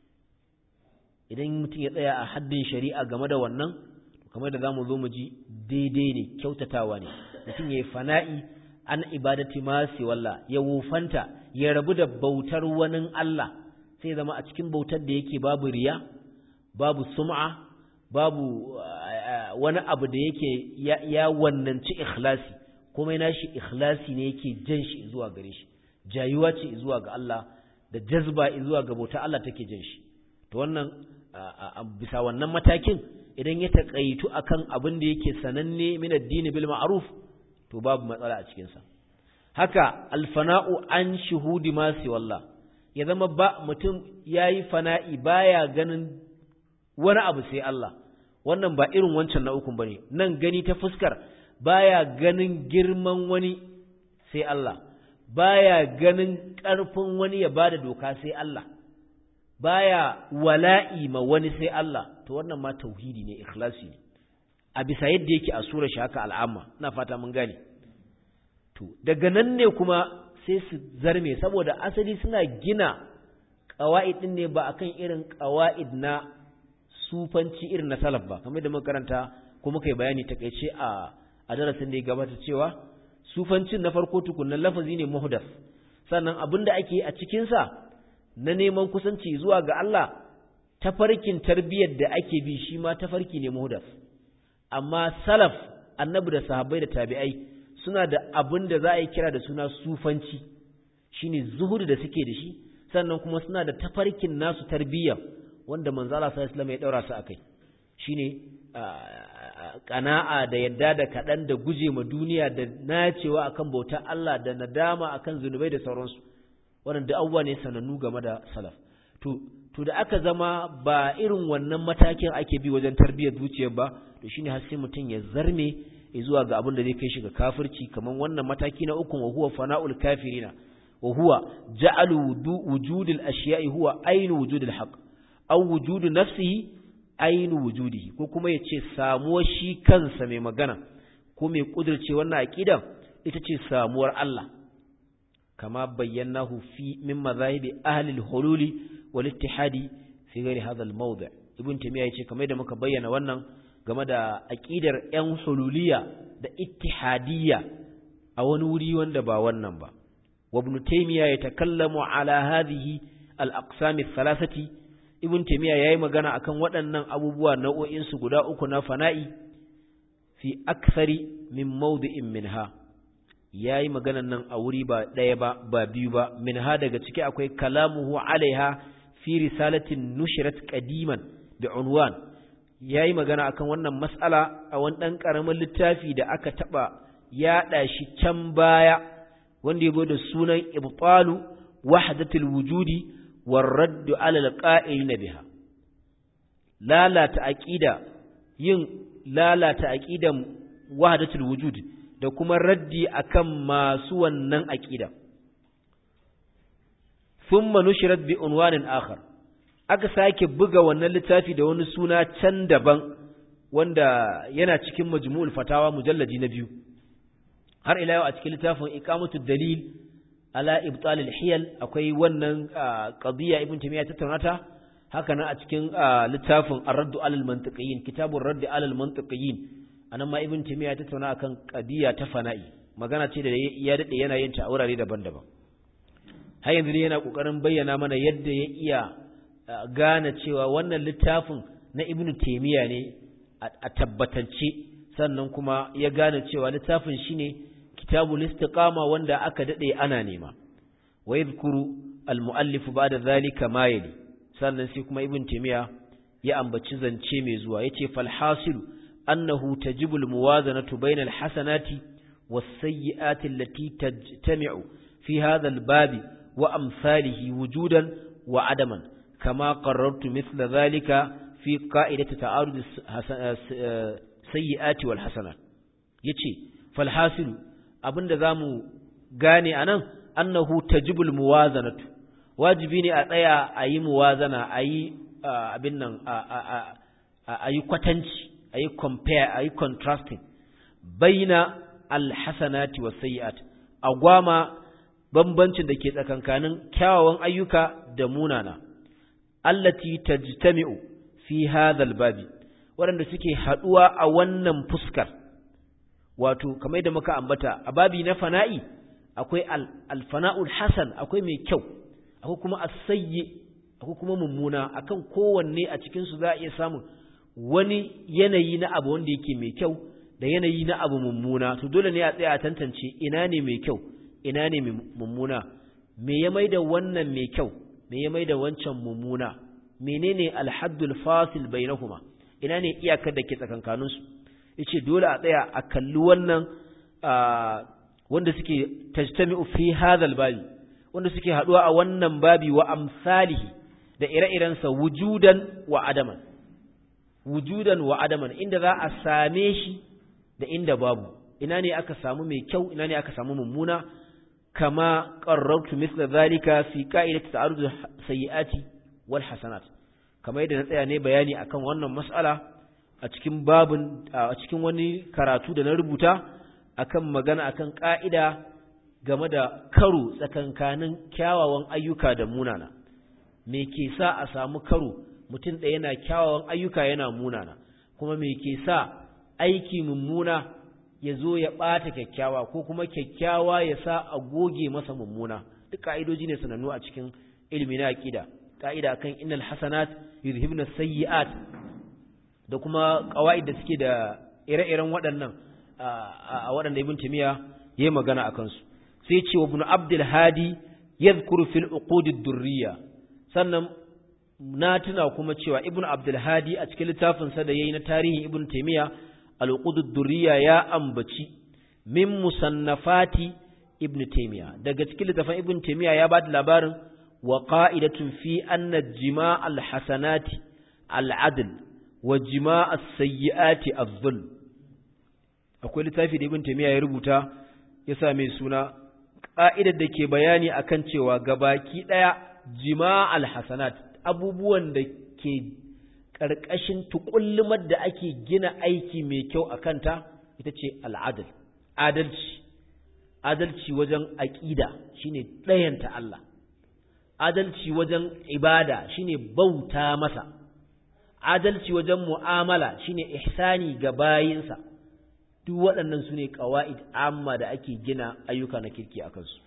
idan mutum ya tsaya a haddin shari'a game da wannan kamar da zamu zo mu ji daidai ne kyautatawa ne mutum yayi fana'i an ibadati ma walla ya wufanta ya rabu da bautar wani Allah sai zama a cikin bautar da yake babu riya babu sum'a babu wani abu da yake ya wannanci ikhlasi komai nashi ikhlasi ne yake jan shi zuwa gare shi jayuwa ce zuwa ga Allah da jazba zuwa ga bauta Allah take jan shi to wannan bisa wannan matakin idan ya taƙaitu akan abin da yake sananne min addini bil ma'ruf to babu matsala a cikin sa haka alfana'u an shuhudi ma wallah ya zama ba mutum yayi fana'i baya ganin wani abu sai Allah wannan ba irin wancan na ukun bane nan gani ta fuskar baya ganin girman wani sai Allah baya ganin ƙarfin wani ya bada doka sai Allah baya wala'i ma wani sai Allah to wannan ma tauhidi ne ikhlasi ne a bisa yadda yake a sura shi haka al'amma ina fata mun gane to daga nan ne kuma sai su zarme saboda asali suna gina qawaid din ne ba akan irin qawaid na sufanci irin na salaf ba kamar da muka karanta ko muka yi bayani takeice a a darasin da ya gabata cewa sufancin na farko tukunnan lafazi ne muhdath sannan abinda ake a cikin sa na neman kusanci zuwa ga Allah tafarkin tarbiyyar da ake bi shi ma tafarki ne muhdas amma salaf annabi da sahabbai da tabi'ai suna da abin da za a yi kira da suna sufanci shine zuhudu da suke da shi sannan kuma suna da tafarkin nasu tarbiyya wanda manzo Allah sallallahu alaihi wasallam ya daura su akai shine kana'a da yadda da kadan da guje ma duniya da nacewa akan bautar Allah da nadama akan zunubai da sauransu wannan da abubuwa ne sanannu game da salaf to to da aka zama ba irin wannan matakin ake bi wajen tarbiyyar zuciyar ba to shine har sai mutum ya zarme zuwa ga abin da zai kai shi ga kafirci kaman wannan mataki na uku wa huwa fana'ul kafirina wa huwa ja'alu wujudil ashiya'i huwa ainu wujudil haqq aw wujudu nafsihi ainu wujudihi ko kuma yace samuwar shi kansa mai magana ko mai kudirce wannan aqidan ita ce samuwar Allah kama bayyanahu fi min mazahibi ahli al-hululi wal ittihadi fi ghairi hadha al-mawdi' ibn taymiya yace kamar da muka bayyana wannan game da aqidar yan hululiya da ittihadiyya a wani wuri wanda ba wannan ba wa ibn taymiya yatakallamu ala hadhihi al-aqsam ath-thalathati ibn taymiya yayi magana akan waɗannan abubuwa nau'o'in su guda uku na fana'i fi akthari min mawdi'in minha ya yi maganan nan a wuri ba ɗaya ba ba biyu ba min ha daga ciki akwai kalamuhu alaiha fi risalatin nushirat qadiman bi unwan ya yi magana akan wannan mas'ala a wani ɗan ƙaramin littafi da aka taɓa yaɗa shi can baya wanda ya da sunan ibtalu wahdatul wujudi war raddu ala alqa'ilina biha lalata aqida yin lalata aqidan wahdatul wujudi da kuma raddi akan masu wannan aqida thumma nushrat bi unwanin akhar aka sake buga wannan littafi da wani suna can daban wanda yana cikin majmu'ul fatawa mujalladi na biyu har ila yau a cikin littafin iqamatud dalil ala ibtal al-hiyal akwai wannan qadiya ibn taymiya tattaunata haka nan a cikin littafin ar-radd ala al-mantiqiyin kitabur radd ala al-mantiqiyin anan ma ibn taymiya ya tattauna akan qadiya ta fana'i magana ce da ya dade yana yin ta a wurare daban-daban har yanzu ne yana kokarin bayyana mana yadda ya iya gane cewa wannan littafin na ibn taymiya ne a tabbatance sannan kuma ya gane cewa littafin shine kitabul istiqama wanda aka dade ana nema wa yadhkuru al muallif ba'da dhalika ma yali sannan sai kuma ibn timiya ya ambaci zance mai zuwa yace fal hasilu annahu tajibul muwazanatu bainal hasanati was sayyiati allati tajtami'u fi hadha al babi wa amsalihi wujudan wa adaman kama qarrartu mithla dhalika fi qa'idati ta'arud sayyiati wal hasanat yace fal hasilu abinda zamu gane anan annahu tajibul muwazanatu wajibi ne a tsaya a yi muwazana a yi abin nan a yi kwatanci a yi compare a yi contrasting baina alhasanati wa sayyi'at a gwama bambancin da ke tsakankanin kyawawan ayyuka da munana allati tajtami'u fi hadha babi waɗanda suke haɗuwa a wannan fuskar wato kamar da muka ambata a babi na fana'i akwai alfana'ul hasan akwai mai kyau akwai kuma asayyi akwai kuma mummuna akan kowanne a cikin su za a iya samun wani yanayi na abu wanda yake mai kyau da yanayi na abu mummuna to dole ne a tsaya a tantance ina ne mai kyau ina ne mummuna me ya maida wannan mai kyau me ya maida wancan mummuna menene alhaddul fasil bainahuma ina ne iyakar da ke tsakankanin su yace dole a tsaya a kalli wannan wanda suke tajtami'u fi hadha babi wanda suke haduwa a wannan babi wa amsalihi da ire-irensa wujudan wa adaman wujudan wa adaman inda za a same shi da inda babu ina ne aka samu mai kyau ina ne aka samu mummuna kama qarrartu mithla zalika fi qa'idati ta'arud sayyiati wal hasanat kamar yadda na tsaya ne bayani akan wannan mas'ala a cikin babun a cikin wani karatu da na rubuta akan magana akan ka'ida game da karo tsakankanin kyawawan ayyuka da munana me ke sa a samu karo mutum ɗaya yana kyawawan ayyuka yana munana kuma me ke sa aiki mummuna ya zo ya ɓata kyakkyawa ko kuma kyakkyawa ya sa a goge masa mummuna duk ka'idoji ne sanannu a cikin ilimi na aqida ka'ida kan innal hasanat yuzhibna sayyi'at da kuma qawaid da suke da ire-iren waɗannan a waɗanda ibn timiya yayi magana akan su sai ce wa ibn abdul hadi yadhkuru fil uqud ad-durriya sannan na tuna kuma cewa ibn abdul hadi a cikin littafin sa da yayi na tarihin ibn timiya al-uqud ad-durriya ya ambaci min musannafati ibn timiya daga cikin littafin ibn timiya ya ba da labarin wa qa'idatun fi anna jima' al-hasanati al-adl wa jima' as-sayyi'ati adh-dhulm akwai littafi da ibn timiya ya rubuta ya sa mai suna ƙa'idar da ke bayani akan cewa gabaki ɗaya jima'al hasanat abubuwan da ke ƙarƙashin tuƙullumar da ake gina aiki mai kyau a kanta ita ce al'adal adalci adalci wajen aƙida shine ɗayanta Allah adalci wajen ibada shine bauta masa adalci wajen mu'amala shine ihsani ga bayinsa duk waɗannan su ne ƙawa'id amma da ake gina ayyuka na kirki a kansu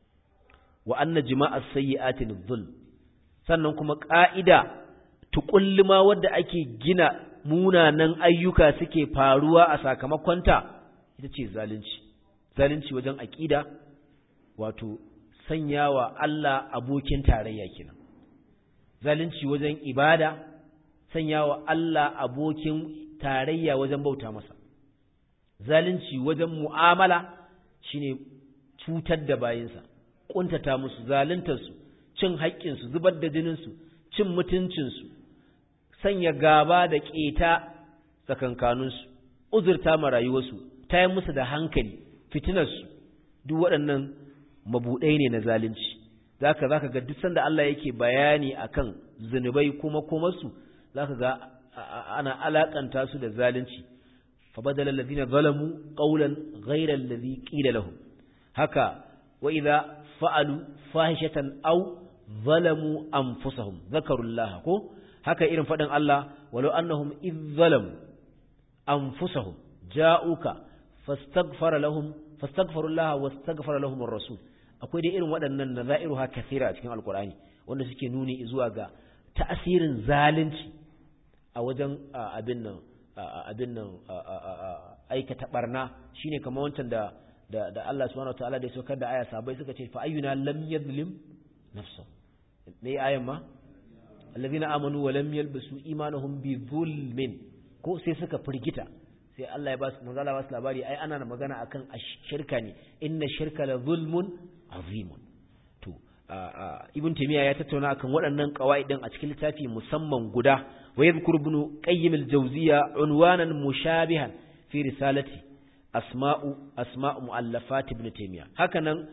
wa anna jima'ar sayyi'atin dhul sannan kuma ƙa'ida tuƙulluma wadda ake gina munanan ayyuka suke faruwa a sakamakonta ita ce zalunci zalunci wajen aƙida wato sanyawa Allah abokin tarayya kenan zalunci wajen ibada sanyawa Allah abokin tarayya wajen bauta masa zalunci wajen mu'amala shine cutar da bayinsa kuntata musu zaluntarsu cin haƙƙinsu zubar da jininsu cin mutuncinsu sanya gaba da ƙeta tsakankaninsu uzurta ma rayuwarsu tayar musu da hankali fitinarsu duk waɗannan mabuɗai ne na zalunci zaka zaka ga duk sanda Allah yake bayani akan zunubai kuma kuma su zaka ga ana alakanta su da zalunci فبدل الذين ظلموا قولا غير الذي قيل لهم هكا وإذا فعلوا فاحشة أو ظلموا أنفسهم ذكروا الله كو هكا إذن فدن الله ولو أنهم إذ ظلموا أنفسهم جاءوك فاستغفر لهم فاستغفروا الله واستغفر لهم الرسول akwai dai irin waɗannan nazairuha kathira a cikin alkur'ani wanda suke nuni zuwa ga ta'asirin zalunci a wajen abin nan abin nan aikata barna shine kamar wancan da da da Allah subhanahu wataala da ya saukar da aya sabai suka ce fa ayyuna lam yadhlim nafsa ne ayan ma allazina amanu wa lam yalbasu imanuhum bi zulmin ko sai suka firgita sai Allah ya ba su manzo Allah ba su labari ai ana magana akan shirka ne inna shirka la zulmun azimun to ibn taymiya ya tattauna akan waɗannan qawaidin a cikin littafi musamman guda wa yadhkur ibn qayyim al-jawziyya unwanan mushabihan fi risalati asma'u asma'u muallafat ibn taymiya hakanan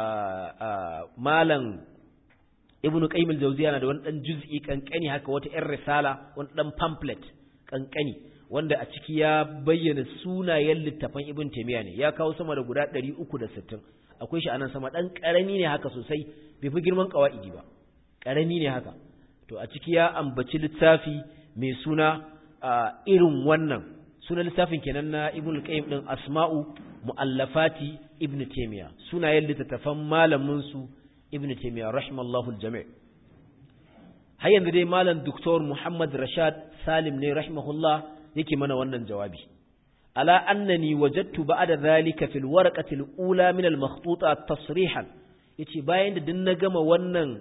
malam ibn qayyim al-jawziyya na da wani dan juz'i kankani haka wata yar risala wani dan pamphlet kankani wanda a ciki ya bayyana sunayen littafan ibn taymiya ne ya kawo sama da guda 360 akwai shi anan sama dan karami ne haka sosai bai fi girman qawaidi ba karami ne haka to a ciki ya ambaci littafi mai suna irin wannan sunan littafin kenan na ibn qayyim din asma'u muallafati ibn taymiya sunayen littattafan malamin su ibn taymiya rahimallahu aljami' har yanzu dai malam doktor muhammad rashad salim ne rahimahullah yake mana wannan jawabi ala annani wajadtu ba'da dhalika fil warqati al-ula min al-makhtuta tasrihan yace bayan da din na gama wannan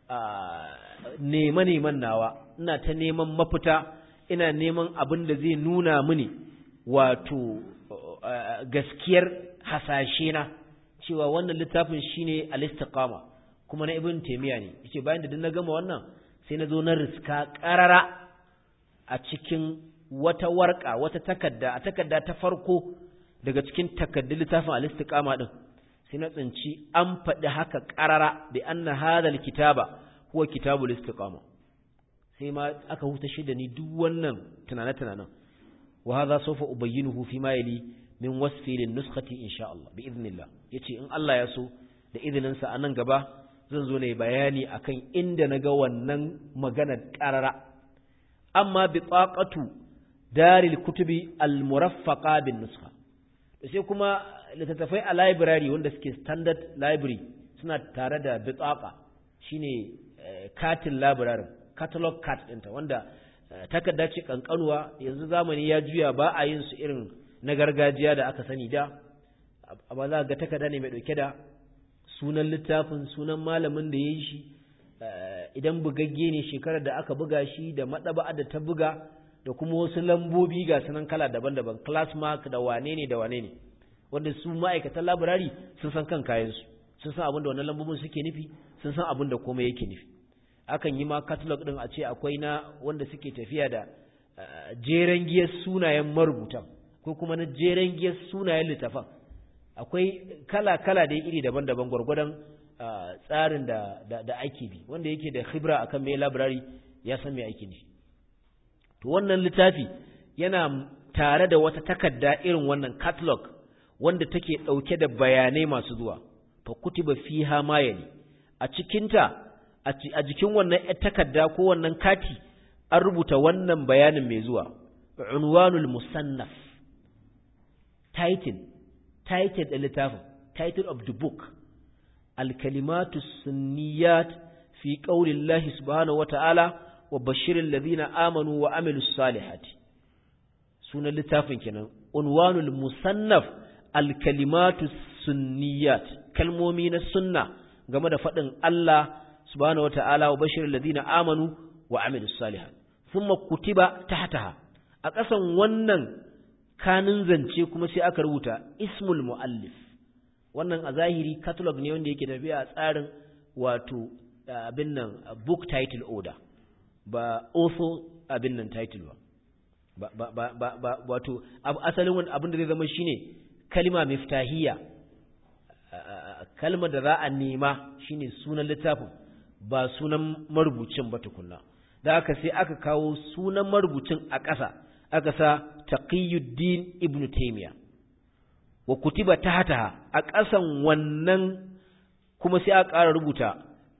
neman neman nawa ina ta neman mafita ina neman abin da zai nuna mini wato gaskiyar hasashe na cewa wannan littafin shine al-istiqama kuma na ibn taymiya ne yace bayan da din na gama wannan sai na zo na riska qarara a cikin wata warka wata takarda a takarda ta farko daga cikin takaddun littafin al-istiqama din sai na tsinci an faɗi haka qarara bi anna hadha al-kitaba huwa kitabul istiqama sai ma aka huta shi da ni duk wannan tunane tunanen wa hadha sawfa ubayyinuhu fi ma yali min wasfi lin nuskhati insha Allah bi idnillah yace in Allah ya so da izinin sa anan gaba zan zo ne bayani akan inda naga wannan magana qarara amma bi taqatu daril kutubi al-muraffaqa bin nuskha sai kuma littattafai a library wanda suke standard library suna tare da bitaqa shine katin library catalog card ɗinta wanda takarda ce kankanuwa yanzu zamani ya juya ba a yin su irin na gargajiya da aka sani da amma za ga takarda ne mai ɗauke da sunan littafin sunan malamin da ya yi shi idan bugagge ne shekarar da aka buga shi da maɗaba'a da ta buga da kuma wasu lambobi ga sunan kala daban-daban class mark da wane ne da wane ne wanda su ma'aikatan labirari sun san kan kayansu sun san abin da wannan lambobin suke nufi sun san abin da komai yake nufi akan yi ma catalog din a ce akwai na wanda suke tafiya da jeren giyar sunayen marubutan ko kuma na jeren giyar sunayen littafan akwai kala-kala da iri daban-daban gwargwadon tsarin da, da, ake bi wanda yake da khibra akan mai labirari ya san mai aiki ne to wannan littafi yana tare da wata takarda irin wannan catalog wanda take ɗauke da bayanai masu zuwa fa kutiba fiha ma yali a cikinta a jikin wannan takarda ko wannan kati an rubuta wannan bayanin mai zuwa unwanul musannaf title title da littafin title of the book al-kalimatu sunniyat fi qaulillahi subhanahu wata'ala wa bashirin ladina amanu wa amilus salihati sunan littafin kenan unwanul musannaf al-kalimatu sunniyat kalmomi na sunna game da faɗin Allah subhanahu wata'ala wa bashirin ladina amanu wa amilus salihat thumma kutiba tahtaha a ƙasan wannan kanin zance kuma sai aka rubuta ismul muallif wannan a zahiri catalog ne wanda yake tafiya a tsarin wato abin nan book title order ba author abin nan title ba ba ba ba ba wato asalin wani abin da zai zama shine kalma miftahiyya kalmar da za a nema shine sunan littafin ba sunan marubucin ba tukunna da aka sai aka kawo sunan marubucin a ƙasa aka sa taqiyuddin ibn taymiya wa kutiba tahtaha a ƙasan wannan kuma sai aka ƙara rubuta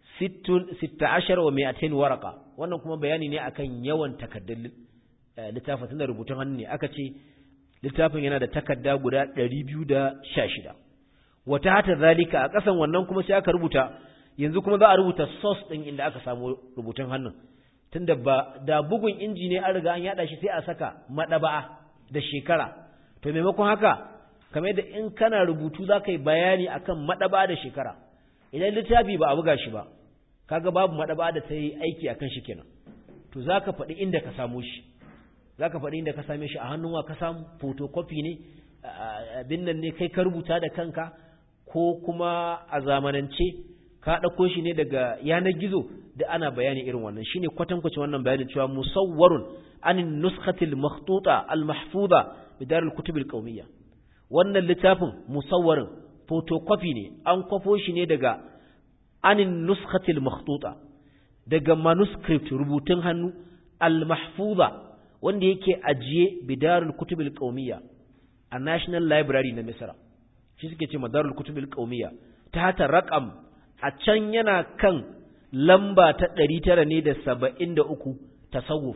16 wa 200 waraka wannan kuma bayani ne akan yawan takaddun littafin tunda rubutun hannu ne aka ce littafin yana da takadda guda 216 wata hata zalika a ƙasan wannan kuma sai aka rubuta yanzu kuma za a rubuta source ɗin inda aka samu rubutun hannun tunda ba da bugun inji ne an riga an yada shi sai a saka madaba'a da shekara to to maimakon haka kamar yadda in kana rubutu za ka yi bayani akan maɗaba da shekara idan littafi ba a buga shi ba kaga babu maɗaba da ta yi aiki akan shi kenan to za ka faɗi inda ka samu shi za ka faɗi inda ka same shi a hannun wa ka samu photocopy ne abin nan ne kai ka rubuta da kanka ko kuma a zamanance ka ɗauko shi ne daga yanar gizo da ana bayani irin wannan shine kwatankwacin wannan bayanin cewa musawwarun anin nuskhatil makhtuta al mahfuza bidar al kutub al qawmiyya wannan littafin musawwarin photocopy ne an kwafo shi ne daga anin nuskhatil makhtuta daga manuscript rubutun hannu al mahfuza wanda yake ajiye bidar al kutub al qawmiyya a national library na misra shi suke ce madarul kutub al qawmiyya ta hata raqam a can yana kan lamba ta ɗari tara ne da saba'in da uku tasawuf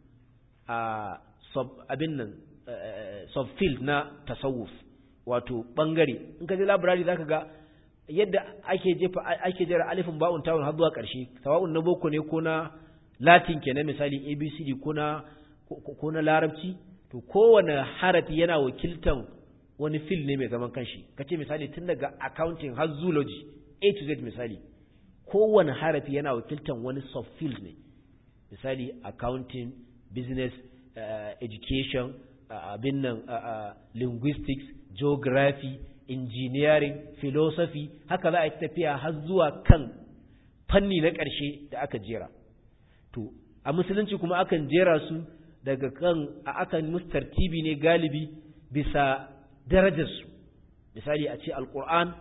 a abin nan subfield na tasawuf wato ɓangare in ka je labirari za ka ga yadda ake jefa ake jera alifin ba'un tawun har zuwa ƙarshe sawa'un na boko ne ko na latin ke na misali abcd ko na ko na larabci to kowane harafi yana wakiltan wani fil ne mai zaman kanshi kace misali tun daga accounting har zoology A to Z misali kowane harafi yana wakiltan wani subfield ne misali accounting business uh, education abin uh, nan uh, linguistics geography engineering philosophy haka za a yi tafiya har zuwa kan fanni na ƙarshe da aka jera to a musulunci kuma akan jera su daga kan akan musu tartibi ne galibi bisa darajarsu misali a ce alƙur'an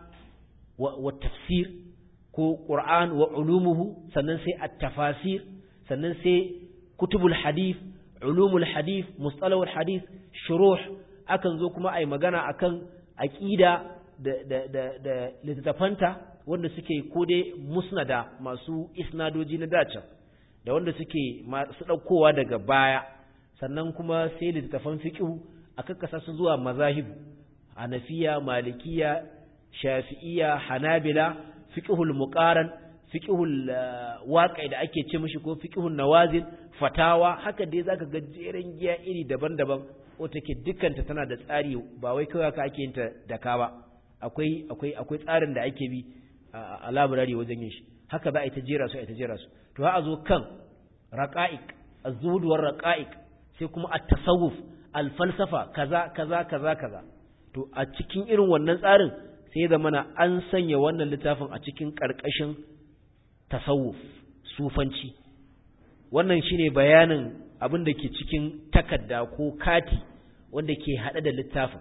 wa tafsir ko Qur'an wa ulumuhu sannan sai at-tafasir sannan sai kutubul hadith ulumul hadith mustalahul hadith shuruh akan zo kuma ai magana akan aqida da da da, da littafanta wanda suke ko dai musnada masu isnadoji na dace da wanda suke masu daukowa daga baya sannan kuma sai littafan fiqh aka kasa su zuwa mazahibu hanafiya malikiya shafi'iya hanabila fiqhul muqaran fiqhul waqi da ake ce mishi ko fiqhul nawazil fatawa haka dai zaka ga jeren giya iri daban-daban ko take dukkanta tana da tsari ba wai kawai haka ake yin ta da ka ba akwai akwai akwai tsarin da ake bi a library wajen yin shi haka za a yi ta jera su a yi ta jera su to a zo kan raqa'iq az-zuhud war raqa'iq sai kuma at-tasawuf al-falsafa kaza kaza kaza kaza to a cikin irin wannan tsarin sai da mana an sanya wannan littafin a cikin ƙarƙashin tasawuf sufanci wannan shine bayanin abin da ke cikin takarda ko kati wanda ke haɗe da littafin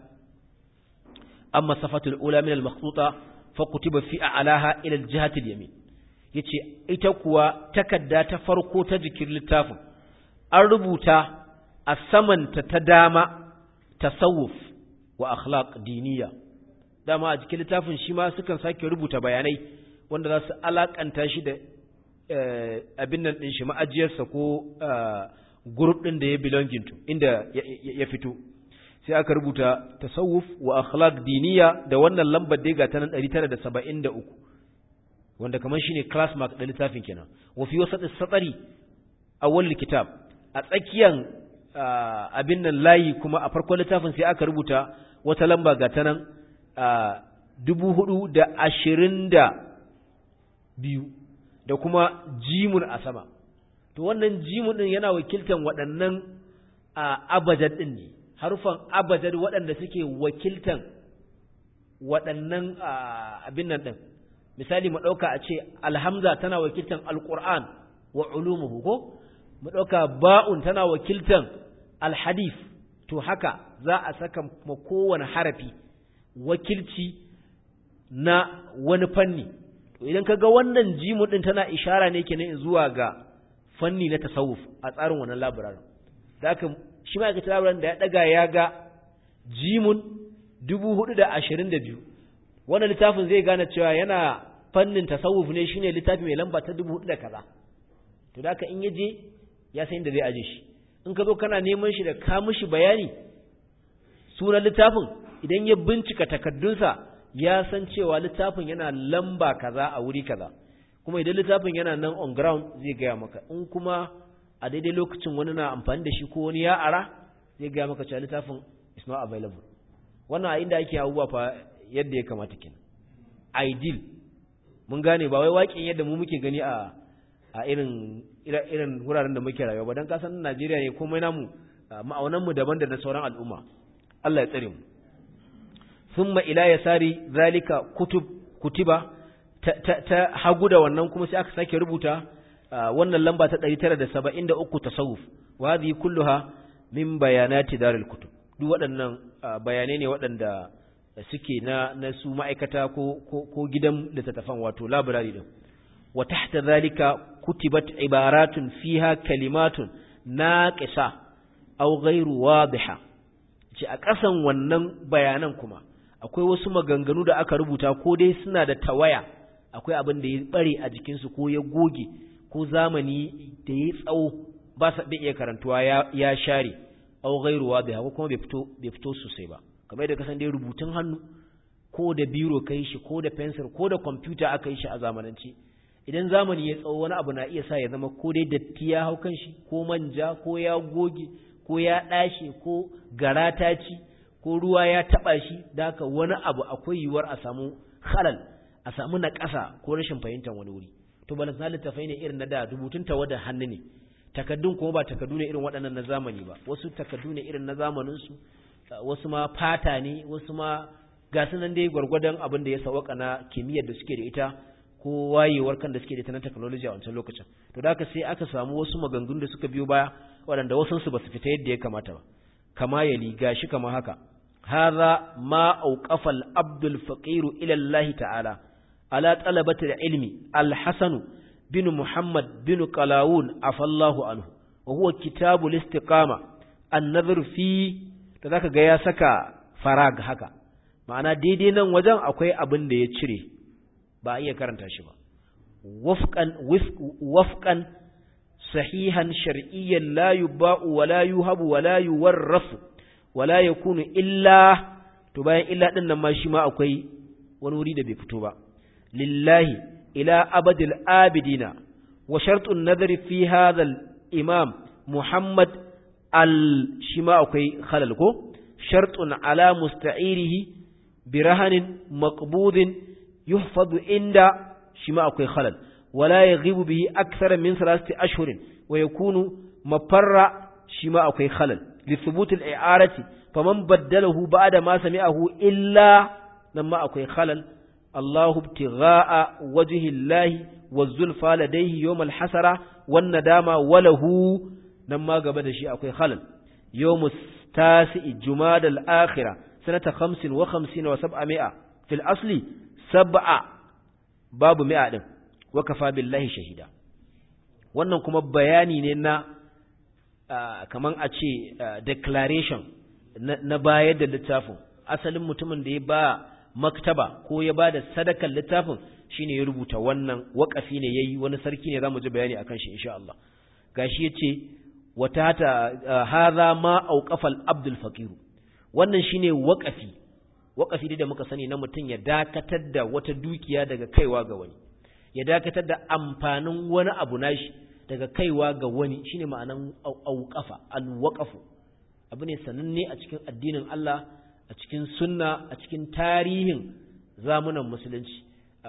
amma safatul ula min al-makhtuta fa kutiba fi a'laha ila al-jihati al-yamin yace ita kuwa takarda ta farko ta jikin littafin an rubuta a samanta ta dama tasawuf wa akhlaq diniya dama a cikin littafin shi ma sukan sake rubuta bayanai wanda za su alakanta shi da abin nan ɗin shi ma'ajiyarsa ko group ɗin da ya belonging to inda ya fito sai aka rubuta tasawuf wa akhlaq diniya da wannan lambar dai ga ta nan 973 wanda kamar shine class mark da littafin kenan wa fi wasat as-satari awwal kitab a tsakiyan abin nan layi kuma a farkon littafin sai aka rubuta wata lamba ga ta nan dubu hudu da ashirin da biyu da kuma jimun a sama to wannan jimun din yana wakiltan waɗannan abajad ɗin ne harufan abajad waɗanda suke wakiltan waɗannan abin nan ɗin misali mu ɗauka a ce alhamza tana wakiltan alƙur'an wa ulumuhu ko mu ɗauka ba'un tana wakiltan alhadif to haka za a saka ma kowane harafi wakilci na wani fanni to idan kaga wannan jimu din tana ishara ne kenan zuwa ga fanni na tasawuf a tsarin wannan labirarin da haka shi ma ga labirarin da ya daga ya ga jimun 422 wannan littafin zai gane cewa yana fannin tasawuf ne shine littafi mai lamba ta 4000 da kaza to da haka in yaje ya san inda zai aje shi in ka zo kana neman shi da ka mishi bayani sunan littafin idan ya bincika takaddunsa ya san cewa littafin yana lamba kaza a wuri kaza kuma idan littafin yana nan on ground zai gaya maka in kuma a daidai lokacin wani na amfani da shi ko wani ya ara zai gaya maka cewa littafin is not available wannan a inda ake abubuwa fa yadda ya kamata kenan ideal mun gane ba wai waƙin yadda mu muke gani a a irin irin wuraren da muke rayuwa ba dan kasan Najeriya ne komai namu ma'aunan mu daban da na sauran al'umma Allah ya tsare mu thumma ila yasari zalika kutub kutiba ta, ta, ta hagu da wannan kuma sai aka sake rubuta wannan lamba ta 973 tasawuf wa hadhihi kulluha min bayanati darul kutub duk waɗannan bayanai ne waɗanda suke na na su ma'aikata ko ko, ko gidan littattafan wato library din wa tahta zalika kutibat ibaratun fiha kalimatun naqisa aw ghairu wadiha ce a ƙasan wannan bayanan kuma akwai wasu maganganu da aka rubuta ko dai suna da tawaya akwai abin da ya bare a jikinsu ko ya goge ko zamani da ya tsawo ba sa bai iya karantuwa ya, ya share aw ghairu wadiha ko kuma bai fito bai fito sosai ba kamar yadda kasan dai rubutun hannu ko da biro kai shi ko da pencil ko da computer aka yi shi a zamanance idan zamani ya tsawo wani abu na iya sa ya zama ko dai datti ya hau kan shi ko manja ko ya goge ko ya ɗashe ko gara ta ci ko ruwa ya taɓa shi da haka wani abu akwai yiwuwar a samu halal a samu na ƙasa ko rashin fahimtar wani wuri to balas na littafai ne irin na da rubutun tawada hannu ne takaddun kuma ba takaddu ne irin waɗannan na zamani ba wasu takaddu ne irin na zamaninsu wasu ma fata ne wasu ma ga su nan dai gwargwadon abin da ya sawaka na kimiyyar da suke da ita ko wayewar kan da suke da ita na technology a wancan lokacin to da haka sai aka samu wasu maganganu da suka biyo baya waɗanda wasansu ba su fita yadda ya kamata ba kama ya liga shi kama haka hadha ma auqafa al-abd al-faqir ila Allah ta'ala ala talabati al-ilmi al-hasan bin muhammad bin qalawun afallahu anhu wa huwa kitabu al-istiqama an-nadhr fi da zaka ga ya saka farag haka ma'ana daidai nan wajen akwai abin da ya cire ba iya karanta shi ba wafqan wafqan صحيحا شرعيا لا يباع ولا يهب ولا يورث ولا يكون إلا تباين إلا أن ما شما أكوي ونريد بفتوبة لله إلى أبد الآبدين وشرط النظر في هذا الإمام محمد الشما أكوي خللكو شرط على مستعيره برهن مقبوض يحفظ عند شما أكوي خلل ولا يغيب به أكثر من ثلاثة أشهر ويكون مفر شما أكي خلل لثبوت الإعارة فمن بدله بعد ما سمعه إلا لما أكي خلل الله ابتغاء وجه الله والزلفى لديه يوم الحسرة والندامة وله لما قبل شيء أكي خلل يوم التاسع جماد الآخرة سنة خمس وخمسين وسبعمائة في الأصل سبعة باب مئة wakafa billahi shahida wannan kuma bayani ne na kaman a ce declaration na bayar da littafin asalin mutumin da ya ba maktaba ko ya ba da sadakar littafin shine ya rubuta wannan wakafi ne yayi wani sarki ne zamu ji bayani akan shi insha Allah gashi yace wata hata hadha ma auqafa al-abdul faqir wannan shine wakafi wakafi da muka sani na mutum ya dakatar da wata dukiya daga kaiwa ga wani ya dakatar da amfanin wani abu nashi daga kaiwa ga wani shine ma'anan auqafa alwaqafu abu ne sananne a cikin addinin Allah a cikin sunna a cikin tarihin zamunan musulunci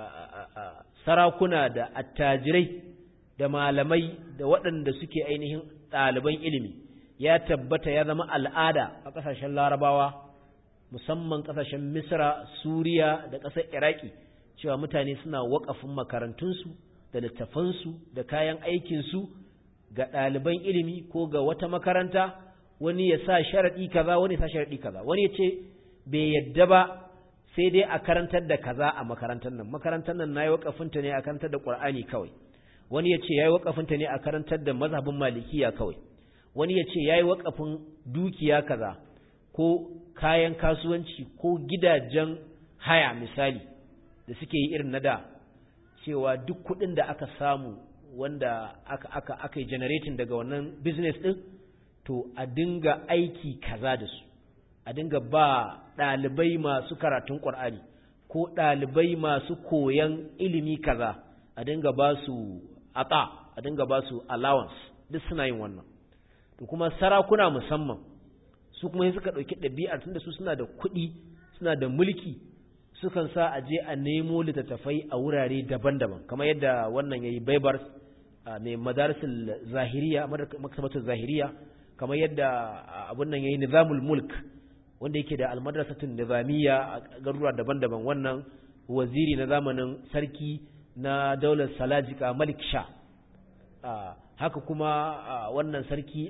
sarakuna da attajirai da malamai da waɗanda suke ainihin ɗaliban ilimi ya tabbata ya zama al'ada a ƙasashen larabawa musamman ƙasashen misra suriya da ƙasar iraki cewa mutane suna waƙafin makarantunsu da littafansu da kayan aikinsu ga ɗaliban ilimi ko ga wata makaranta wani ya sa sharaɗi kaza wani ya sa sharaɗi kaza wani ya ce bai yadda ba sai dai a karantar da kaza a makarantar nan makarantar nan na yi waƙafinta ne a karantar da ƙur'ani kawai wani ya ce ya yi waƙafinta ne a karantar da mazhabin malikiya kawai wani ya ce ya yi waƙafin dukiya kaza ko kayan kasuwanci ko gidajen haya misali da suke yi irin na da cewa duk kuɗin da aka samu wanda aka aka aka yi generating daga wannan business ɗin to a dinga aiki kaza da su a dinga ba ɗalibai masu karatun ƙwar'ani ko ɗalibai masu koyan ilimi kaza a dinga ba su ata a dinga ba su allowance duk suna yin wannan to kuma sarakuna musamman su kuma suka ɗauki ɗabi'ar tunda su suna da kuɗi suna da mulki sukan sa a je a nemo littattafai a wurare daban-daban kamar yadda wannan yayi baibar mai madarisul zahiriya maktabatul zahiriya kamar yadda abun nan yayi nizamul mulk wanda yake da almadrasatun nizamiyya a garuruwa daban-daban wannan waziri na zamanin sarki na daular salajika malik sha haka kuma wannan sarki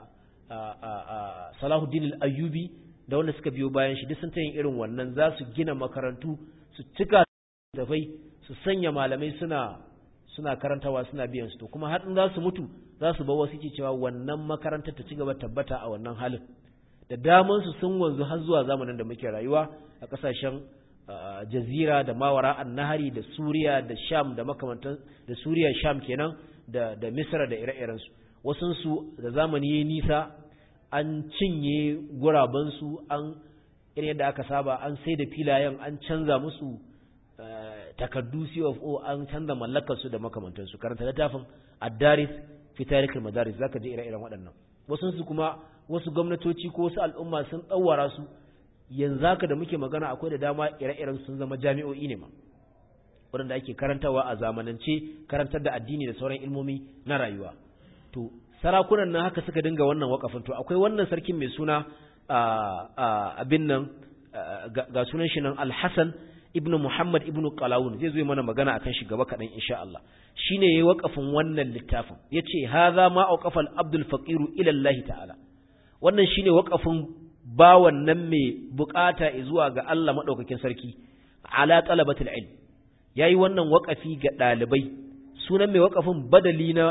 salahuddin al-ayyubi da wanda suka biyo bayan shi duk sun ta yin irin wannan za su gina makarantu su cika tafai su sanya malamai suna suna karantawa suna biyan su to kuma har za su mutu za su bawa suke cewa wannan makarantar ta ci gaba tabbata a wannan halin da daman su sun wanzu har zuwa zamanin da muke rayuwa a kasashen jazira da mawara annahari da suriya da sham da makamantan da suriya sham kenan da da misra da ire-iren su wasun su da zamani yayi nisa an cinye guraben su an irin yadda aka saba an sai da filayen an canza musu takardu CFO an canza mallakar su da makamantan su karanta littafin ad-daris fi tarikh al-madaris zaka je ire-iren waɗannan wasun su kuma wasu gwamnatoci ko wasu al'umma sun tsawara su yanzu haka da muke magana akwai da dama ire-iren sun zama jami'o'i ne ma waɗanda ake karantawa a zamanance karantar da addini da sauran ilmomi na rayuwa to sarakunan nan haka suka dinga wannan wakafin to akwai wannan sarkin mai suna abin nan ga sunan shi nan alhassan ibn muhammad ibn qalawun zai zo mana magana akan shi gaba kaɗan insha Allah shine yayi wakafin wannan littafin yace hadha ma auqafa al-abdul faqiru ila Allah ta'ala wannan shine wakafin bawan nan mai bukata zuwa ga Allah madaukakin sarki ala talabatul ilm yayi wannan wakafi ga dalibai sunan mai wakafin badali na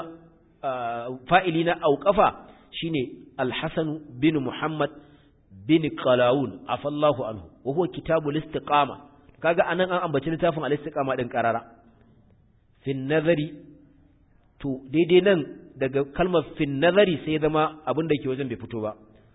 fa'ili na auqafa shine al-hasan bin muhammad bin qalawun afallahu anhu wa huwa kitabul istiqama kaga anan an ambaci littafin al-istiqama din qarara fin nazari to daidai nan daga kalmar fin nazari sai zama abin da ke wajen bai fito ba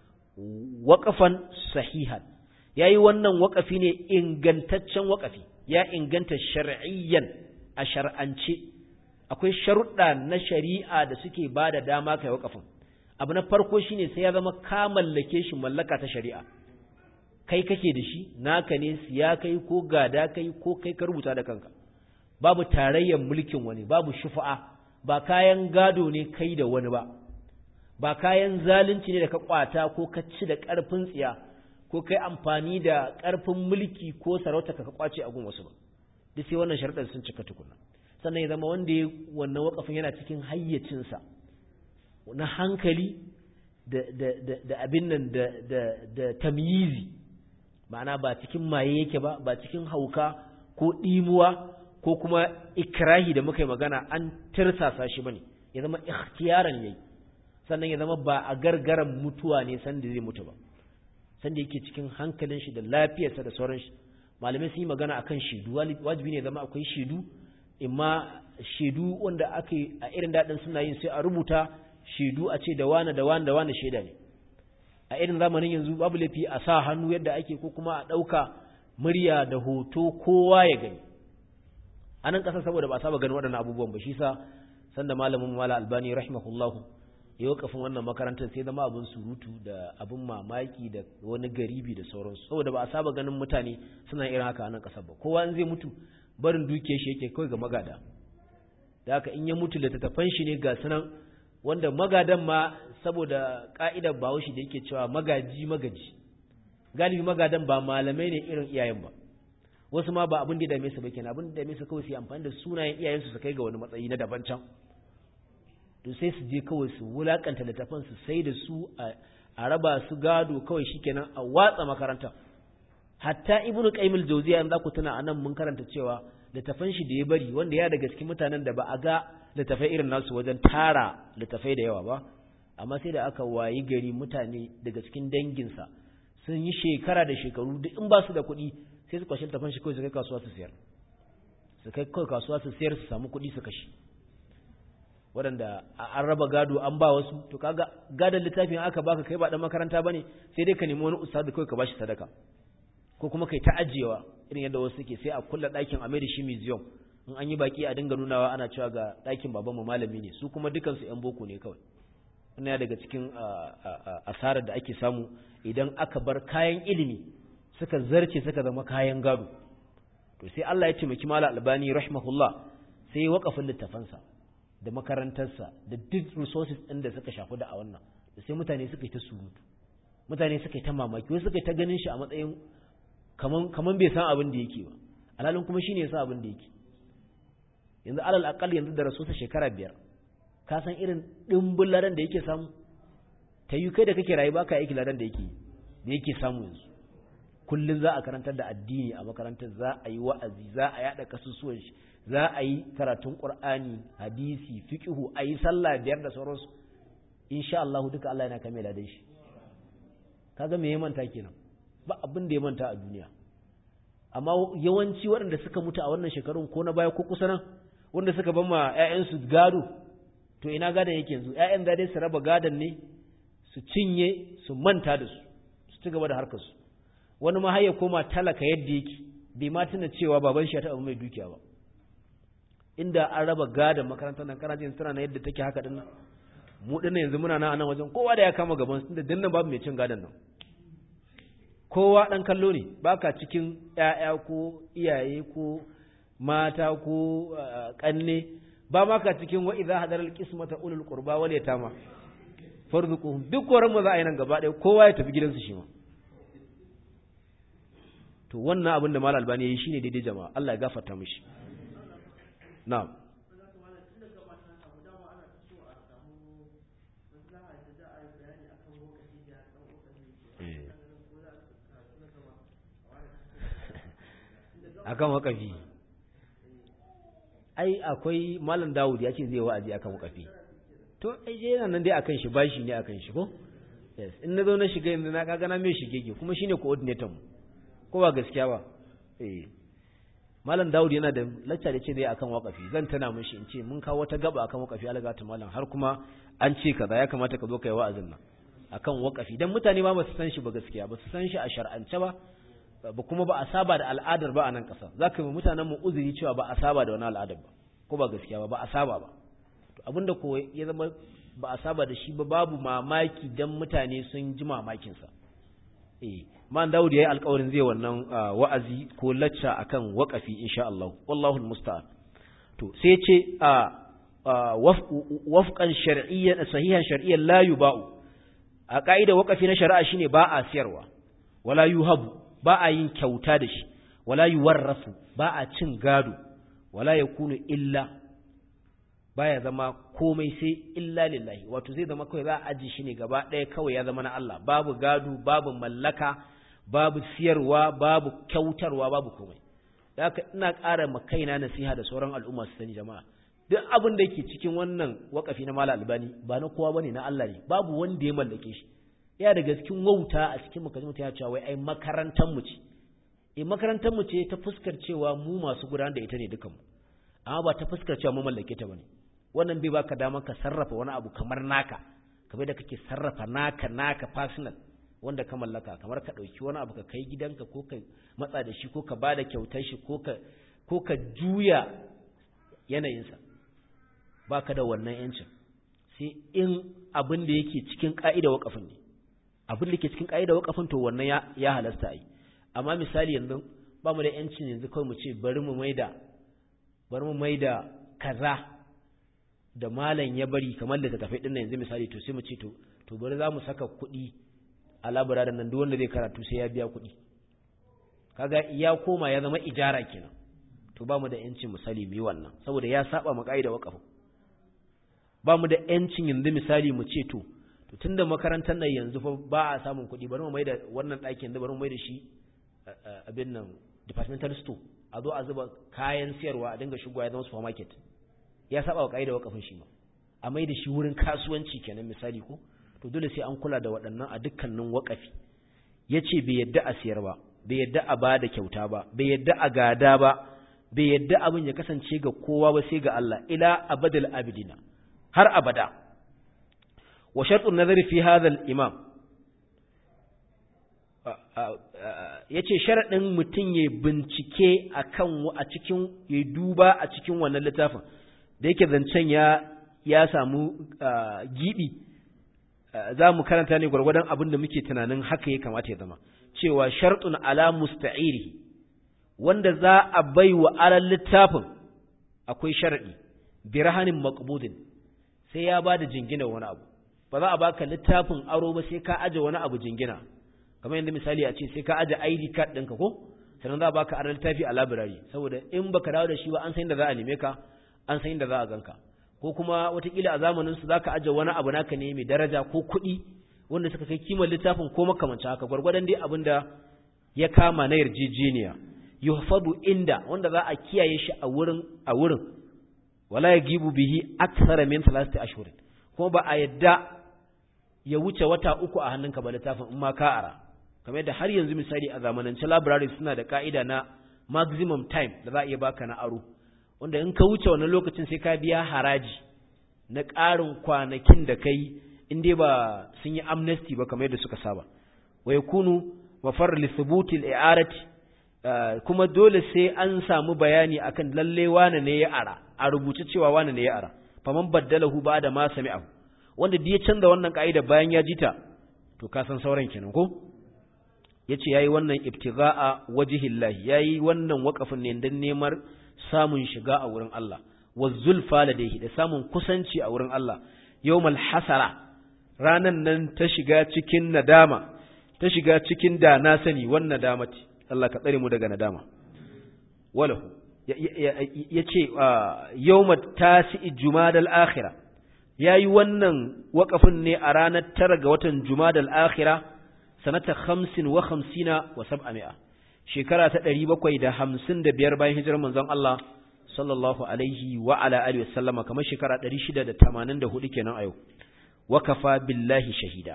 waƙafan sahihan ya yi wannan waƙafi ne ingantaccen waƙafi ya inganta shar'iyyan a shar'ance akwai sharuɗa na shari'a da suke ba da dama kai waƙafin abu na farko shine sai ya zama ka mallake shi mallaka ta shari'a kai kake da shi naka ne siya kai ko gada kai ko kai ka rubuta da kanka babu tarayyar mulkin wani babu shufa'a ba kayan gado ne kai da wani ba ba kayan zalunci ne da ka kwata ko ka ci da ƙarfin tsiya ko kai amfani da ƙarfin mulki ko sarauta ka kwace a gun wasu ba duk sai wannan sharuɗar sun cika tukuna sannan ya zama wanda ya wannan wakafin yana cikin hayyacinsa na hankali da da da da abin nan da da da tamyizi ma'ana ba cikin maye yake ba ba cikin hauka ko ɗimuwa ko kuma ikrahi da muka yi magana an tirsasa shi bane ya zama ikhtiyaran yayi sannan ya zama ba a gargaran mutuwa ne sanda zai mutu ba sanda yake cikin hankalin shi da lafiyarsa da sauran shi malamai sun yi magana akan shaidu wajibi ne zama akwai shaidu imma shaidu wanda aka yi a irin daɗin suna yin sai a rubuta shaidu a ce da wane da wane da wane shaida ne a irin zamanin yanzu babu laifi a sa hannu yadda ake ko kuma a ɗauka murya da hoto kowa ya gani a nan ƙasa saboda ba a saba ganin waɗannan abubuwan ba shi sa sanda malamin mala albani rahimahullahu yau kafin wannan makarantar sai zama abin surutu da abin mamaki da wani garibi da sauransu saboda ba a saba ganin mutane suna irin haka a nan ƙasar ba kowa in zai mutu barin dukiyar shi yake kawai ga magada da haka in ya mutu littattafan shi ne ga sunan wanda magadan ma saboda ka'idar bahaushe da yake cewa magaji magaji galibi magadan ba malamai ne irin iyayen ba wasu ma ba abin da ya dame su ba kenan abin da ya dame su kawai su yi amfani da sunayen iyayensu su kai ga wani matsayi na daban can to sai su je kawai su wulakanta littafan su sai da su a raba su gado kawai shikenan a watsa makaranta hatta ibnu qayyim al-jawziya an zaku tuna anan mun karanta cewa littafan shi da ya bari wanda ya daga cikin mutanen da ba a ga littafai irin nasu wajen tara littafai da yawa ba amma sai da aka wayi gari mutane daga cikin danginsa sun yi shekara da shekaru duk in ba su da kuɗi sai su kwashe littafan shi kawai su kai kasuwa su siyar su kai kawai kasuwa su siyar su samu kuɗi su kashe waɗanda an raba gado an ba wasu to kaga gadon littafin aka baka kai ba dan makaranta bane sai dai ka nemi wani ustad kai ka bashi sadaka ko kuma kai ta ajiyewa irin yadda wasu suke sai a kulla ɗakin a da shi museum in an yi baki a dinga nunawa ana cewa ga ɗakin baban mu malami ne su kuma dukan su ƴan boko ne kawai wannan daga cikin asarar da ake samu idan aka bar kayan ilimi suka zarce suka zama kayan gado to sai Allah ya taimaki mala albani rahimahullah sai ya wakafin littafansa da makarantarsa da duk resources ɗin da suka shafi da a wannan da sai mutane suka yi ta surutu mutane suka yi ta mamaki wasu suka yi ta ganin shi a matsayin kaman kaman bai san abin da yake ba alhalin kuma shine ya san abin da yake yanzu alal aqal yanzu da rasusa shekara biyar ka san irin dimbin ladan da yake samu ta yi kai da kake rayu baka aiki ladan da yake da yake samu yanzu kullun za a karantar da addini a makarantar za a yi wa'azi za a yada kasusuwan shi za a yi karatun qur'ani hadisi fiqhu a yi sallah biyar da sauransu insha Allah duka Allah yana kame ladan shi kaga me ya manta kenan ba abin da ya manta a duniya amma yawanci waɗanda suka mutu a wannan shekarun ko na baya ko kusa nan wanda suka ban ma ƴaƴansu gado to ina gadon yake yanzu ƴaƴan da dai su raba gadon ne su cinye su manta da su su ci gaba da harkar su wani ma har ya koma talaka yadda yake bai ma tuna cewa baban shi ya taɓa mai dukiya ba inda an raba gadon makarantar nan kana jin tana na yadda take haka din nan mu dinnan yanzu muna nan a nan wajen kowa da ya kama gaban su tunda dinnan babu mai cin gadon nan kowa ɗan kallo ne baka cikin ‘ya'ya ko iyaye ko mata ko ƙanne ba maka cikin wa idza hadar alqismata ulul qurba wal yatama farzuquhum duk koran mu za a yi nan gaba ɗaya kowa ya tafi gidansu shi ma to wannan abin da mal albani yayi shine daidai jama'a Allah ya gafarta mishi na'am akan wakafi ai akwai malam Dawud ya ce zai wa'azi akan wakafi to ai je yana nan dai akan shi bashi ne akan shi ko yes in na zo na shiga yanzu na kaga na mai shigege kuma shine coordinator mu ko ba gaskiya ba eh malam Dawud yana da lacca da ce zai akan wakafi zan tana mishi in ce mun kawo wata gaba akan wakafi alaga ta malam har kuma an ce kaza ya kamata ka zo kai wa'azin nan akan wakafi dan mutane ba ba su san shi ba gaskiya ba su san shi a shar'ance ba ba kuma ba a saba da al'adar ba a nan ƙasa za ka yi mutanen mu uzuri cewa ba a saba da wani al'adar ba ko ba gaskiya ba ba a saba ba to abinda ko ya zama ba a saba da shi ba babu mamaki dan mutane sun ji mamakin sa eh man Dawud yayi alƙawarin zai wannan wa'azi ko lacca akan waqafi insha Allah wallahu almusta'an to sai ce wafqan shar'iyyan sahihan shar'iyyan la yuba'u a ka'ida waqafi na shari'a shine ba a siyarwa wala yuhabu ba a yin kyauta da shi wala yuwarrafu ba a cin gado wala yakunu illa baya zama komai sai illa lillahi wato zai zama kawai za a aji shi ne gaba ɗaya kawai ya zama na Allah babu gado babu mallaka babu siyarwa babu kyautarwa babu komai da haka ina ƙara ma kaina nasiha da sauran al'umma su sani jama'a duk abin da yake cikin wannan wakafi na mala albani ba na kowa bane na Allah ne babu wanda ya mallake shi ya daga cikin wauta a cikin mukaji mutum ya cewa wai ai makarantar mu ce eh makarantar mu ce ta fuskar cewa mu masu gudanar da ita ne dukanmu amma ba ta fuskar cewa mu mallake ta bane wannan bai baka dama ka sarrafa wani abu kamar naka kamar da kake sarrafa naka naka personal wanda ka mallaka kamar ka dauki wani abu ka kai gidanka ko ka matsa da shi ko ka bada kyautar shi ko ka ko ka juya yanayinsa baka da wannan yancin sai in abin da yake cikin ka'ida wakafin ne abin da ke cikin ƙa'ida wakafin to wannan ya halasta a yi amma misali yanzu ba mu da ‘yancin yanzu kawai mu ce bari mu maida bari mu maida kaza da malam ya bari kamar da tafai ɗin yanzu misali to sai mu ce to to bari za mu saka kuɗi a labara da nan duk wanda zai karatu sai ya biya kuɗi kaga ya koma ya zama ijara kenan to ba mu da ‘yancin misali mu yi wannan saboda ya saba mu ƙa'ida wakafin ba mu da ‘yancin yanzu misali mu ce to to tunda makarantar nan yanzu fa ba a samun kuɗi bari mu mai da wannan ɗakin da bari mu mai da shi abin nan departmental store a zo a zuba kayan siyarwa a dinga shigowa ya zama supermarket ya saba wa ƙa'ida wakafin shi ma a mai da shi wurin kasuwanci kenan misali ko to dole sai an kula da waɗannan a dukkanin wakafi ya ce bai yadda a siyar ba bai yadda a ba da kyauta ba bai yadda a gada ba bai yadda abin ya kasance ga kowa ba sai ga Allah ila abadal abidina har abada وشرط النظر في هذا الإمام yace sharadin mutum ya bincike akan a cikin ya duba a cikin wannan littafin da yake zancen ya ya samu gibi za mu karanta ne gwargwadon abin da muke tunanin haka ya kamata ya zama cewa shartun ala musta'irihi wanda za a bai wa alal littafin akwai sharadi bi rahanin maqbudin sai ya bada jingina wani abu ba za a baka littafin aro ba sai ka aje wani abu jingina kamar yadda misali a ce sai ka aje ID card ɗinka ko sannan za a baka aran littafi a library saboda in baka dawo da shi ba an san da za a neme ka an san da za a ganka ko kuma watakila a zamanin su zaka aje wani abu naka ne mai daraja ko kuɗi wanda suka kai kimar littafin ko makamancin haka gwargwadon dai abin da ya kama na yarjejeniya yuhfadu inda wanda za a kiyaye shi a wurin a wurin wala yagibu bihi akthara min thalathati ashhur kuma ba a yadda ya wuce wata uku a hannunka ba littafin in ma ka ara kamar yadda har yanzu misali a zamanance library suna da ka'ida na maximum time da za a iya baka na aro wanda in ka wuce wannan lokacin sai ka biya haraji na ƙarin kwanakin da kai in dai ba sun yi amnesty ba kamar yadda suka saba wa yakunu mafar li thubuti al-i'arati kuma dole sai an samu bayani akan lalle wane ne ya ara a rubuce cewa wane ne ya ara faman baddalahu ba'da ma sami'ahu wanda da ya canza wannan ka'ida bayan ya jita to ka san sauran kenan ko yace yayi wannan ibtigha'a wajhillahi yayi wannan waqafin ne dan neman samun shiga a wurin Allah wazulfa ladaihi da samun kusanci a wurin Allah yawmal hasara ranan nan ta shiga cikin nadama ta shiga cikin da na sani wannan nadamati Allah ka tsare mu daga nadama walahu yace yawmat tasi jumadal akhirah yayi wannan waqafin ne a ranar tara ga watan jumadal akhirah sanata 50 wa 50 wa 700 shekara ta 755 bayan hijirar manzon Allah sallallahu alaihi wa ala alihi wa sallama kamar shekara 684 kenan a yau wa kafa billahi shahida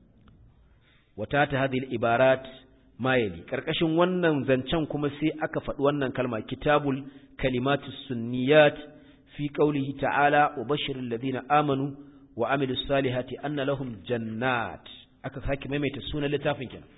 wata ta hadhihi ibarat mayali karkashin wannan zancen kuma sai aka faɗi wannan kalma kitabul kalimatu sunniyat fi qawlihi ta'ala wa bashiril ladina amanu wa amilus salihati anna lahum jannat aka sake maimaita sunan littafin kenan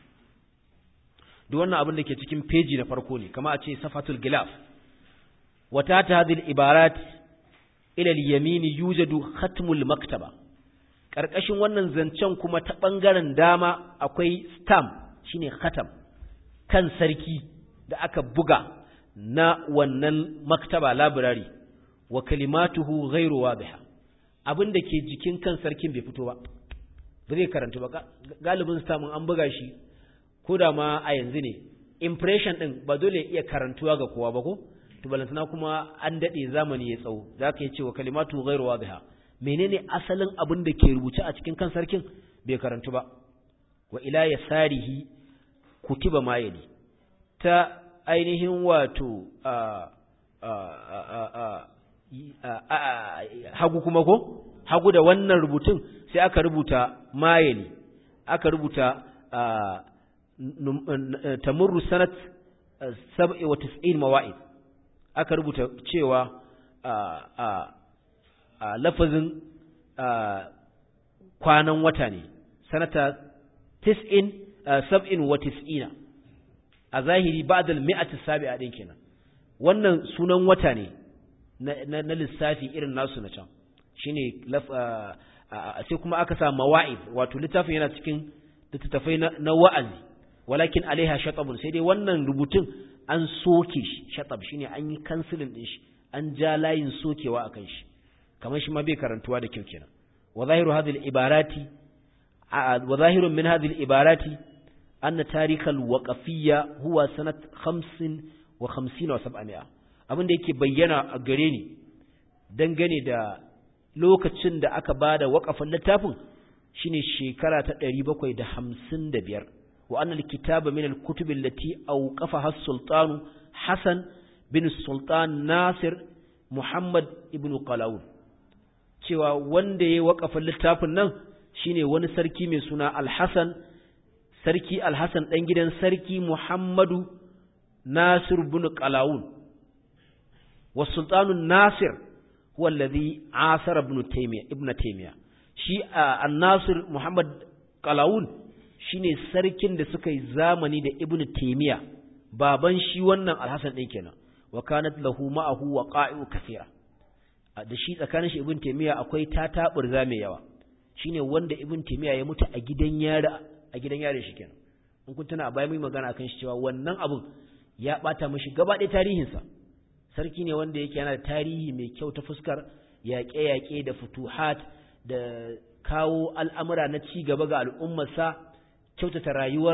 duk wannan abin da ke cikin peji na farko ne kama a ce safatul gilaf wata ta hadhihi ibarat ila al-yamin yujadu khatmul maktaba karkashin wannan zancen kuma ta bangaren dama akwai stamp shine khatam kan sarki da aka buga na wannan maktaba library wa kalimatuhu ghairu wadiha abin da ke jikin kan sarkin bai fito ba ba zai karanta ba galibin stamp an buga shi ko da ma a yanzu ne impression din ba dole iya karantuwa ga kowa ba ko to balantana kuma an dade zamani ya tsawo zaka yi cewa kalimatu ghairu wadiha menene asalin abin da ke rubuce a cikin kan sarkin bai karantu ba wa ila yasarihi kutiba mayali ta ainihin wato hagu kuma ko hagu da wannan rubutun sai aka rubuta mayali aka rubuta tamurru sanat 97 mawa'id aka rubuta cewa a lafazin kwanan wata ne sanata 97 wa 90 a zahiri ba'dal mi'ati sabi'a din kenan wannan sunan wata ne na lissafi irin nasu na can shine sai kuma aka sa mawa'id wato littafin yana cikin littattafai na wa'azi walakin alaiha shatabun sai dai wannan rubutun an soke shi shatab shine an yi kansilin din shi an ja layin sokewa akan shi kamar shi ma bai karantuwa da kyau kenan wa zahiru hadhihi al-ibarati wa zahirun min hadhihi al-ibarati anna tarikh al-waqfiyya huwa sanat 50 wa 50 wa 700 abin da yake bayyana a gare ni dangane da lokacin da aka bada waqafin littafin shine shekara ta 755 wa anna al-kitaba min al-kutub allati awqafaha as-sultan Hassan bin Sultan Nasir Muhammad ibn Qalawun cewa wanda ya waƙafa littafin nan shine wani sarki mai suna Al-Hasan sarki Al-Hasan dan gidan sarki Muhammadu Nasir ibn Qalawun wa Sultanu Nasir huwa alladhi asara ibn Taymiyyah ibn Taymiyyah shi An-Nasir Muhammad Qalawun shine sarkin da suka yi zamani da Ibn Taymiyyah baban shi wannan Al-Hasan din kenan wa kanat lahu ma'ahu waqa'i'u kathira da shi tsakanin shi ibn taymiya akwai tataburza mai yawa shine wanda ibn taymiya ya mutu a gidan yari a gidan yari shi kenan in kun tuna a baya mun magana akan shi cewa wannan abun ya bata mishi gaba ɗaya tarihinsa sarki ne wanda yake yana da tarihi mai kyau ta fuskar yaƙe-yaƙe da futuhat da kawo al'amura na ci gaba ga al'ummarsa kyautata rayuwar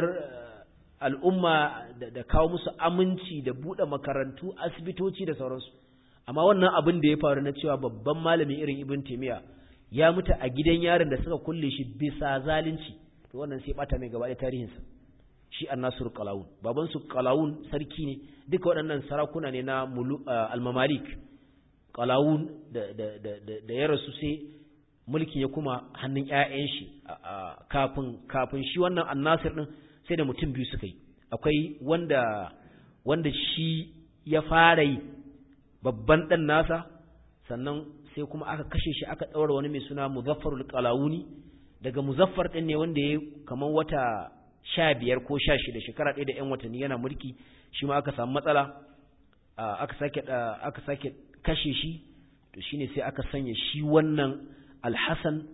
al'umma da kawo musu aminci da buɗe makarantu asibitoci da sauransu amma wannan abin da ya faru na cewa babban malamin irin ibn taimiyya ya mutu a gidan yaron da suka kulle shi bisa zalunci to wannan sai bata mai gaba da tarihinsa shi annasur qalawun baban su qalawun sarki ne duka waɗannan sarakuna ne na al-mamalik qalawun da da da da ya rasu sai mulkin ya kuma hannun ƴaƴan shi kafin kafin shi wannan annasir din sai da mutum biyu suka yi akwai wanda wanda shi ya fara yi babban dan nasa sannan sai kuma aka kashe shi aka ɗaura wani mai suna muzaffarul qalawuni daga muzaffar ɗin ne wanda ya kamar wata sha biyar ko sha shida shekara ɗaya da ‘yan watanni yana mulki shi ma aka samu matsala aka sake aka sake kashe shi to shine sai aka sanya shi wannan alhassan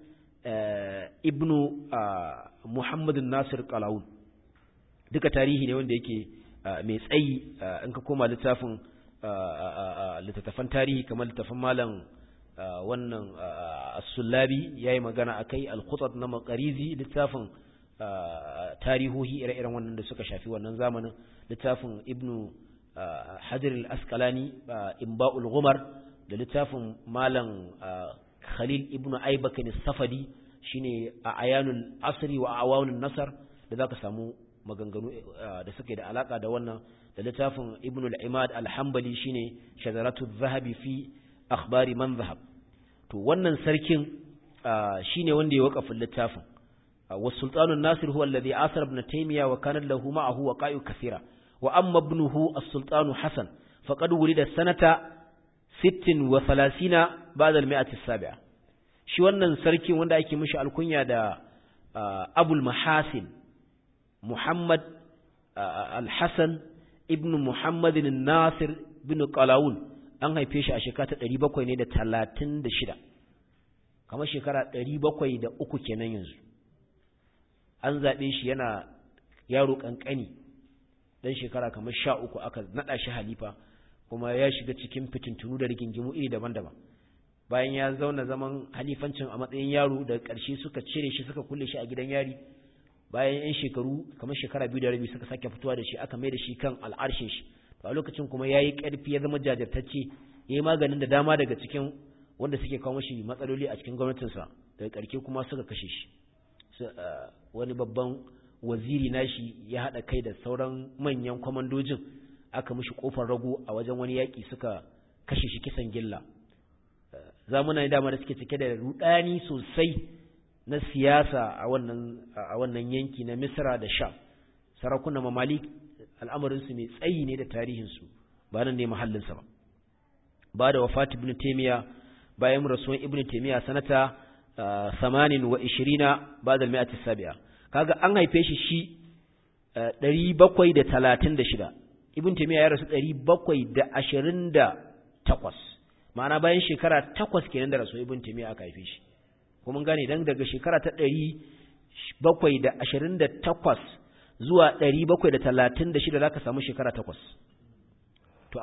ibnu muhammadun nasir qalawun duka tarihi ne wanda yake mai tsayi in ka koma littafin littattafan tarihi kamar littattafan malam wannan as-sullabi yayi magana akai al-khutat na maqarizi littafin tarihohi ire-iren wannan da suka shafi wannan zamanin littafin ibnu hajar al-asqalani imba'ul ghumar da littafin malam khalil ibnu aybakan as-safadi shine a ayanul asri wa awanun nasar da zaka samu maganganu da suke da alaka da wannan da littafin ibnu al-imad al-hanbali shine shajaratu adh-dhahabi fi akhbari man dhahab to wannan sarkin shine wanda ya wakafa littafin والسلطان الناصر هو الذي آثر ابن تيمية وكان له معه وقائع كثيرة وأما ابنه السلطان حسن فقد ولد سنة ست وثلاثين بعد المئة السابعة shi wannan sarkin wanda ake mishi alkunya da abul mahasin muhammad al-hassan ibn muhammadin nasir bin qalawun an haife shi a shekara ta 700 ne da 36 kamar shekara 703 kenan yanzu an zaɓe shi yana yaro ƙanƙani ɗan shekara kamar sha uku aka naɗa shi halifa kuma ya shiga cikin fitintunu da rigingimu iri daban-daban bayan ya zauna zaman halifancin a matsayin yaro da ƙarshe suka cire shi suka kulle shi a gidan yari bayan yan shekaru kamar shekara biyu da rabi suka sake fitowa da shi aka mai da shi kan al'arshin shi a lokacin kuma ya yi ƙarfi ya zama jajirtacce ya yi maganin da dama daga cikin wanda suke kawo mashi matsaloli a cikin gwamnatinsa daga ƙarshe kuma suka kashe shi wani babban waziri nashi ya haɗa kai da sauran manyan kwamandojin aka mishi ƙofar rago a wajen wani yaƙi suka kashe shi kisan gilla zamuna dama da suke cike da rudani sosai na siyasa a wannan a wannan yanki na Misra da Sham sarakunan mamalik al'amarinsu mai tsayi ne da tarihinsu ba nan ne mahallinsa ba ba da wafat ibn taymiya bayan rasuwan ibn taymiya sanata samanin wa ishirina ba da mi'ati sabi'a kaga an haife shi shi ɗari bakwai da talatin da shida ibn taimiyya ya rasu ɗari bakwai da ashirin da takwas ma'ana bayan shekara takwas kenan da rasu ibn taimiyya aka haife shi kuma gane dan daga shekara ta ɗari bakwai da ashirin da takwas zuwa ɗari bakwai da talatin da shida za ka samu shekara takwas to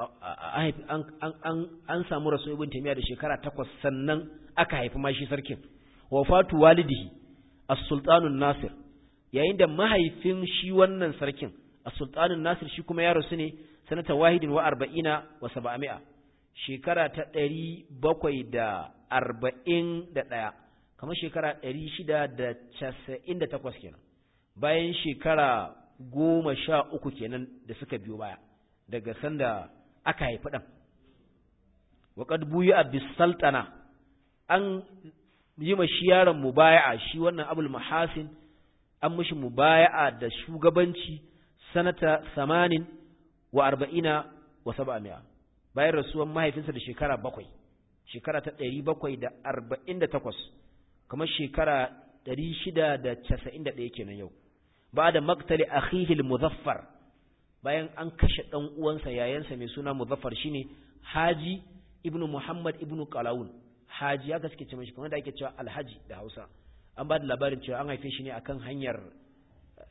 an samu rasu ibn taimiyya da shekara takwas sannan aka haifi ma shi sarkin wafatu walidihi as-sultanun nasir yayin da mahaifin shi wannan sarkin as-sultanun nasir shi kuma ya rasu ne sanata wahidin wa arba'ina wa saba'ami'a shekara ta ɗari bakwai da arba'in da ɗaya kamar shekara ɗari shida da casa'in da takwas kenan bayan shekara goma sha uku kenan da suka biyo baya daga sanda aka haifi ɗan waƙad buyi a bisaltana an yi ma shi yaron mubaya'a shi wannan abul mahasin an mishi mubaya'a da shugabanci sanata samanin wa arba'ina wa saba'amiya bayan rasuwan mahaifinsa da shekara bakwai shekara ta ɗari bakwai da arba'in da takwas kamar shekara ɗari shida da casa'in da ɗaya kenan yau ba da maktali akhihil muzaffar bayan an kashe ɗan uwansa yayansa mai suna muzaffar shine haji ibnu muhammad ibnu qalawun haji haka suke ce mashi kamar da ake cewa alhaji da hausa an ba da labarin cewa an haife shi ne akan hanyar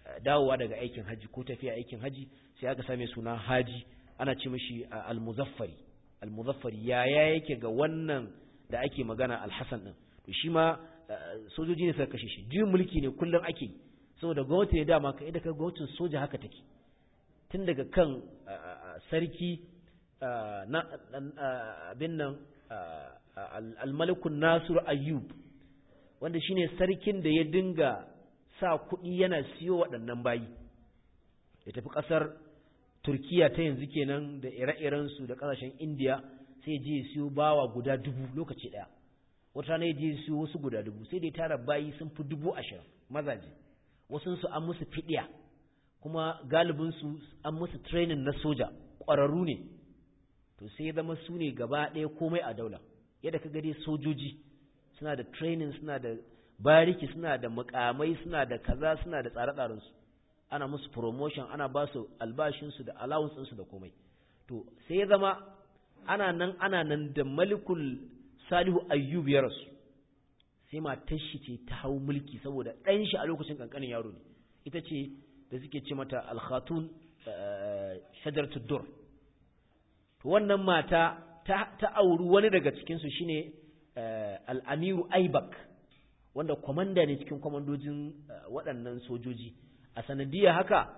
dawowa daga aikin haji ko tafiya aikin haji sai aka same suna haji ana ce mishi al-muzaffari al-muzaffari yaya yake ga wannan da ake magana al-hasan din to shi ma sojoji ne suka kashe shi juyin mulki ne kullum ake saboda gwamnati ne dama kai da ka gwamnatin soja haka take tun daga kan sarki na abin nan al-malikun nasir ayyub wanda shine sarkin da ya dinga sa kuɗi yana siyo waɗannan bayi ya tafi ƙasar turkiya ta yanzu kenan da ire-irensu da ƙasashen indiya sai ya je ya siyo bawa guda dubu lokaci ɗaya wata rana ya je ya siyo wasu guda dubu sai dai tara bayi sun fi dubu ashirin mazaje wasu su an musu fiɗiya kuma galibinsu an musu training na soja ƙwararru ne to sai ya zama su ne gaba ɗaya komai a daula yadda ka dai sojoji suna da training suna da bariki suna da mukamai suna da kaza suna da tsare-tsarensu ana musu promotion ana ba su albashinsu da allowance da komai to sai ya zama ana nan ana nan da malikul salihu ayyub ya rasu sai matar shi ce ta hau mulki saboda ɗan shi a lokacin kankanin yaro ne ita ce da suke ce mata alkhatun shajaratu dur to wannan mata ta auri wani daga cikinsu shine al'amiru aibak wanda kwamanda ne cikin kwamandojin waɗannan sojoji a sanadiyar haka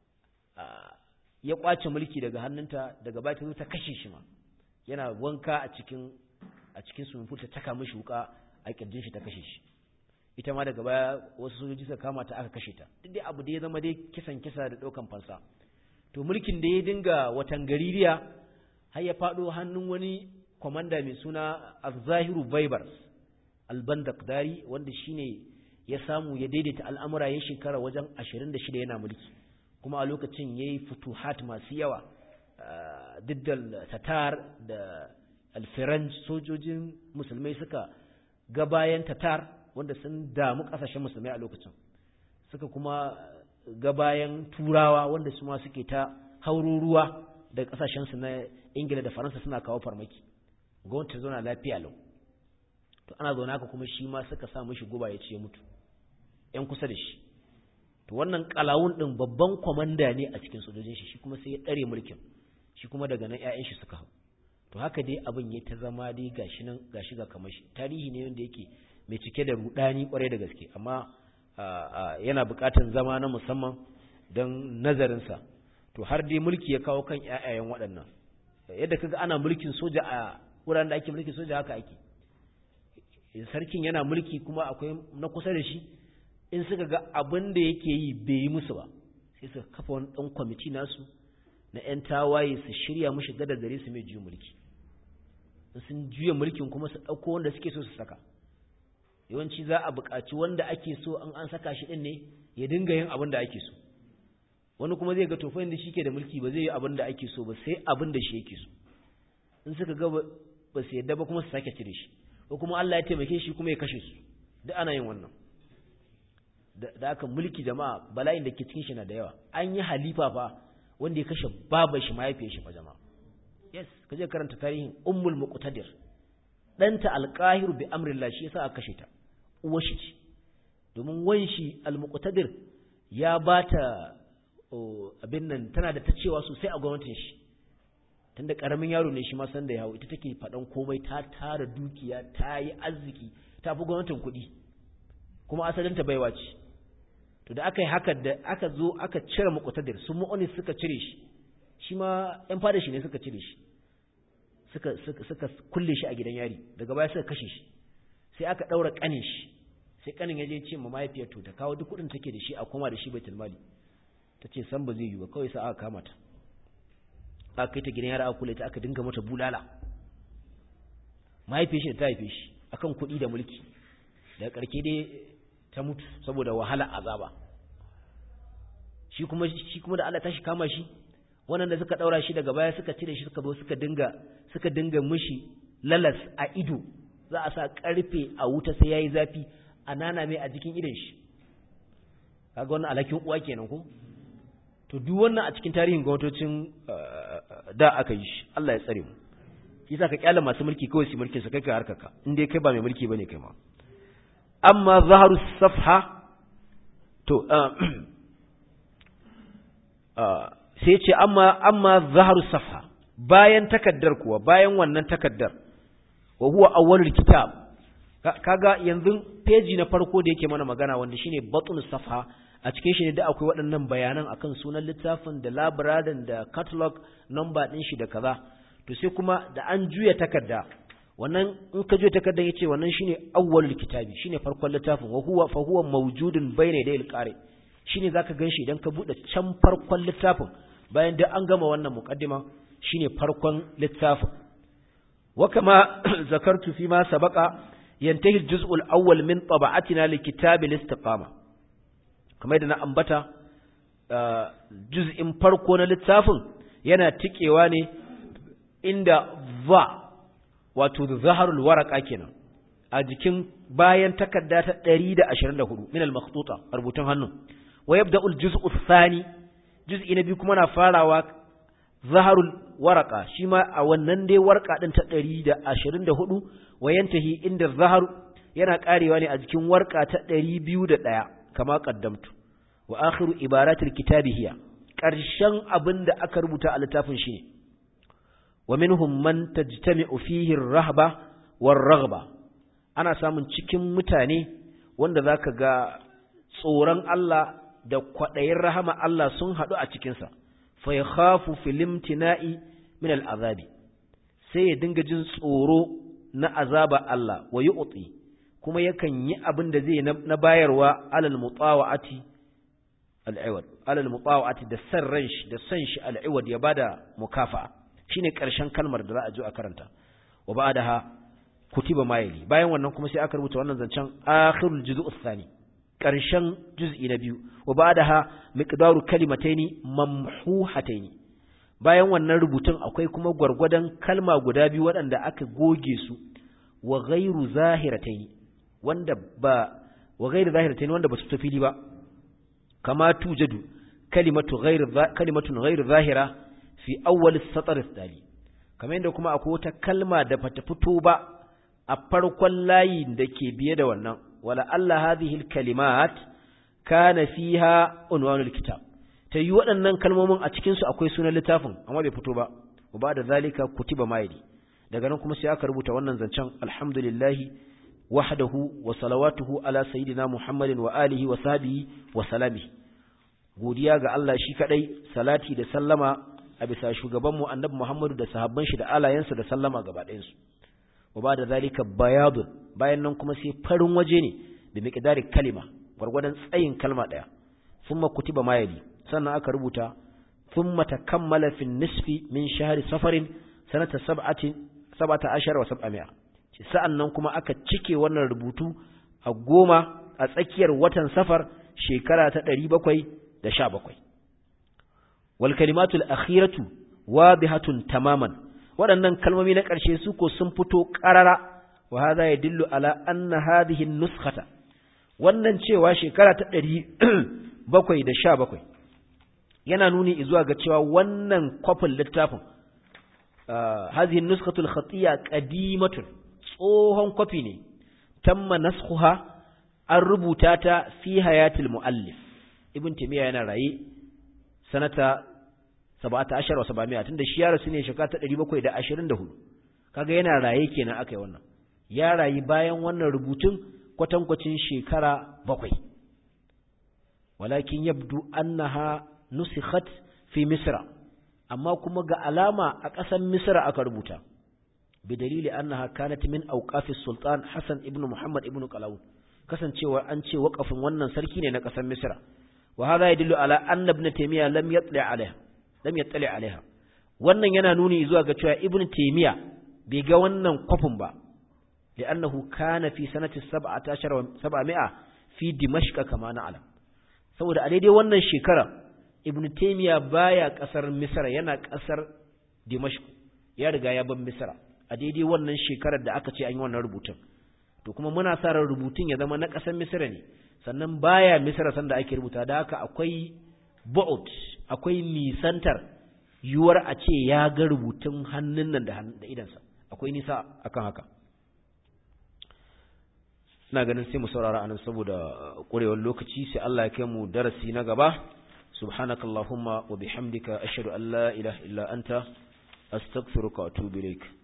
ya ƙwace mulki daga hannunta daga baya ta zo ta kashe shi ma yana wanka a cikin a cikin swimming pool ta taka mishi wuka a kirjin shi ta kashe shi ita ma daga baya wasu sojoji suka kama ta aka kashe ta duk dai abu da ya zama dai kisan kisa da ɗaukan fansa to mulkin da ya dinga watan gaririya har ya faɗo hannun wani kwamanda mai suna Al-Zahiru Baibars Al-Bandakdari wanda shine ya samu ya daidaita al'amura ya shekara wajen 26 yana mulki kuma a lokacin yayi futuhat masu yawa diddal tatar da alfiranj sojojin musulmai suka ga bayan tatar wanda sun damu kasashen musulmai a lokacin suka kuma ga bayan turawa wanda su ma suke ta haururuwa da kasashensu na ingila da faransa suna kawo farmaki gwamnati ta zauna lafiya lau to ana zaune haka kuma shi ma suka sa mishi guba ya ce ya mutu yan kusa da shi to wannan kalawun din babban kwamanda ne a cikin sojojin shi shi kuma sai ya dare mulkin shi kuma daga nan ƴaƴan shi suka hau to haka dai abin ya ta zama dai gashi nan gashi ga kamar shi tarihi ne wanda yake mai cike da rudani kwarai da gaske amma yana buƙatar zama na musamman don nazarinsa to har dai mulki ya kawo kan ƴaƴayen waɗannan yadda kaga ana mulkin soja a wuraren da ake mulkin soja haka ake sarkin yana mulki kuma akwai na kusa da shi in suka ga abin da yake yi bai yi musu ba sai suka kafa wani ɗan kwamiti nasu na 'yan tawaye su shirya mushi gada gare su mai juya mulki sun juya mulkin kuma su ɗauko wanda suke so su saka yawanci za a buƙaci wanda ake so an an saka shi ɗin ne ya dinga yin abin da ake so wani kuma zai ga tofa da shi ke da mulki ba zai yi abin da ake so ba sai abin da shi yake so in suka ga ba su yadda ba kuma su sake cire shi ko kuma Allah ya taimake shi kuma ya kashe su duk ana yin wannan da aka mulki jama'a bala'in da ke cikin shi na da yawa an yi halifa fa wanda ya kashe babar shi mahaifiyar shi fa jama'a yes ka je karanta tarihin ummul muqtadir danta alqahir bi amrillah shi yasa aka kashe ta uwar shi ce domin wanshi almuqtadir ya bata abin nan tana da ta cewa sosai a gwamnatin shi tunda karamin yaro ne shi ma san da ya hau ita take faɗan komai ta tara dukiya ta yi arziki ta fi gwamnatin kuɗi kuma asalinta baiwa ce to da aka yi haka da aka zo aka cire muqtadir su mu'onis suka cire shi shi ma yan fada shi ne suka cire shi suka suka suka kulle shi a gidan yari daga baya suka kashe shi sai aka daura kanin shi sai kanin ya je ce ma mahaifiyar to ta kawo duk kuɗin take da shi a koma da shi baitul mali ta ce san ba zai yi ba kawai sa aka kama ta aka kai ta gidan yara aka kula ta aka dinga mata bulala mahaifiyar shi da ta haife shi akan kuɗi da mulki daga ƙarke dai ta mutu saboda wahala azaba shi kuma shi kuma da Allah ta shi kama shi wannan da suka daura shi daga baya suka cire shi suka zo suka dinga suka dinga mishi lalas a ido za a sa karfe a wuta sai yayi zafi a nana mai a jikin idon shi kaga wannan alakin uwa kenan ko to duk wannan a cikin tarihin gwamnatocin da aka yi shi Allah ya tsare mu yasa ka kyala masu mulki kawai su mulkin sa kai ka harkaka in dai kai ba mai mulki bane kai ma amma zaharu safha to sai ce amma amma zaharu safha bayan takaddar kuwa bayan wannan takaddar wa huwa awwalul kitab kaga yanzu peji na farko da yake mana magana wanda shine batun safha a cikin shi ne da akwai waɗannan bayanan akan sunan littafin da labirarin da catalog number ɗin shi da kaza to sai kuma da an juya takarda wannan in ka juya takarda yace wannan shine awwalul kitabi shine farkon littafin wa huwa fa huwa mawjudun bayna yadayil qari shine zaka ganshi idan ka bude can farkon littafin bayan da an gama wannan muqaddima shine farkon littafin wa kama zakartu fi ma sabaqa yantahi al-juz'u al-awwal min tab'atina li kitab al-istiqama kamar da na ambata juz'in farko na littafin yana tikewa ne inda va wato zaharul waraka kenan a jikin bayan takarda ta 124 min al-makhtuta rubutun hannu wa yabda'u al-juz'u ath-thani juz'i na biyu kuma na farawa zaharul waraka shi ma a wannan dai warka din ta 124 wa yantahi inda zaharu yana karewa ne a jikin warka ta 201 kama qaddamtu wa akhiru ibaratil kitabi hiya karshen abinda aka rubuta a littafin shi ne wa minhum man tajtami'u fihi ar-rahba war-raghba ana samun cikin mutane wanda zaka ga tsoron Allah da kwadayin rahama Allah sun hadu a cikin sa fa yakhafu fil imtina'i min al-azabi sai ya dinga jin tsoro na azaba Allah wa yu'ti kuma yakan yi abin da zai na bayarwa alal mutawa'ati al'iwad alal mutawa'ati da san ran shi da san shi al'iwad ya bada mukafa'a shine karshen kalmar da za a zo a karanta wa ba'daha kutiba mayli bayan wannan kuma sai aka rubuta wannan zancen akhirul juz'u thani karshen juz'i na biyu wa ba'daha miqdaru kalimataini mamhuhataini bayan wannan rubutun akwai kuma gwargwadon kalma guda biyu waɗanda aka goge su wa ghairu zahirataini wanda ba wa ghairu zahirataini wanda ba su fito fili ba kama tujadu kalimatu ghairu kalimatun ghairu zahira fi awwal as-satr ath-thani kamar yadda kuma akwai wata kalma da bata fito ba a farkon layin da ke biye da wannan wala Allah hadhihi al-kalimat kana fiha unwanul kitab ta yi waɗannan kalmomin a cikinsu akwai sunan littafin amma bai fito ba wa ba da zalika kutiba mayidi daga nan kuma sai aka rubuta wannan zancen alhamdulillahi wahdahu wa salawatuhu ala sayyidina muhammadin wa alihi wa sahbihi wa salami godiya ga Allah shi kadai salati da sallama a bisa shugabanmu annabi muhammadu da sahabban shi da alayensa da sallama gaba ɗayansu wa ba da zalika bayadun bayan nan kuma sai farin waje ne da miqdari kalima gwargwadon tsayin kalma ɗaya thumma kutiba mayidi sannan aka rubuta thumma takammala fi nisfi min shahri safarin sanata sab'atin sab'ata ashara wa sab'ami'a sa'annan kuma aka cike wannan rubutu a goma a tsakiyar watan safar shekara ta 717 wal kalimatul akhiratu wadihatun tamaman waɗannan kalmomi na ƙarshe su ko sun fito ƙarara wa hadha yadullu ala anna hadhihi an-nuskhata wannan cewa shekara ta 717 yana nuni zuwa ga cewa wannan kwafin littafin hazihin nuskatul khatiya qadimatun tsohon kwafi ne tamma naskhuha an rubuta ta fi hayatil muallif ibn timiya yana raye sanata 17 wa 700 tunda shi ya rasu ne shekara ta 724 kaga yana raye kenan akai wannan ya rayi bayan wannan rubutun kwatankwacin shekara bakwai walakin yabdu annaha nusikhat fi misra amma kuma ga alama a ƙasar misra aka rubuta bidalili annaha kanat min awqafi sultan hasan ibn muhammad ibn qalawun kasancewa an ce waqafin wannan sarki ne na ƙasar misra wa hadha yadullu ala anna ibn taymiya lam yatli alaiha lam yatli alaiha wannan yana nuni zuwa ga cewa ibn taymiya bai ga wannan kwafin ba li'annahu kana fi sanati 17 700 fi dimashq kama na'lam saboda a daidai wannan shekara ibn taymiya baya kasar misra yana kasar dimashq ya riga ya ban misra a daidai wannan shekarar da aka ce an yi wannan rubutun to kuma muna sa ran rubutun ya zama na kasar misra ne sannan baya misra sanda ake rubuta da haka akwai bu'ud akwai nisantar yuwar a ce ya ga rubutun hannun nan da da idansa akwai nisa akan haka ina ganin sai mu saurara anan saboda ƙurewar lokaci sai Allah ya kai mu darasi na gaba subhanakallahumma wa bihamdika ashhadu an la ilaha illa anta astaghfiruka wa atubu ilaik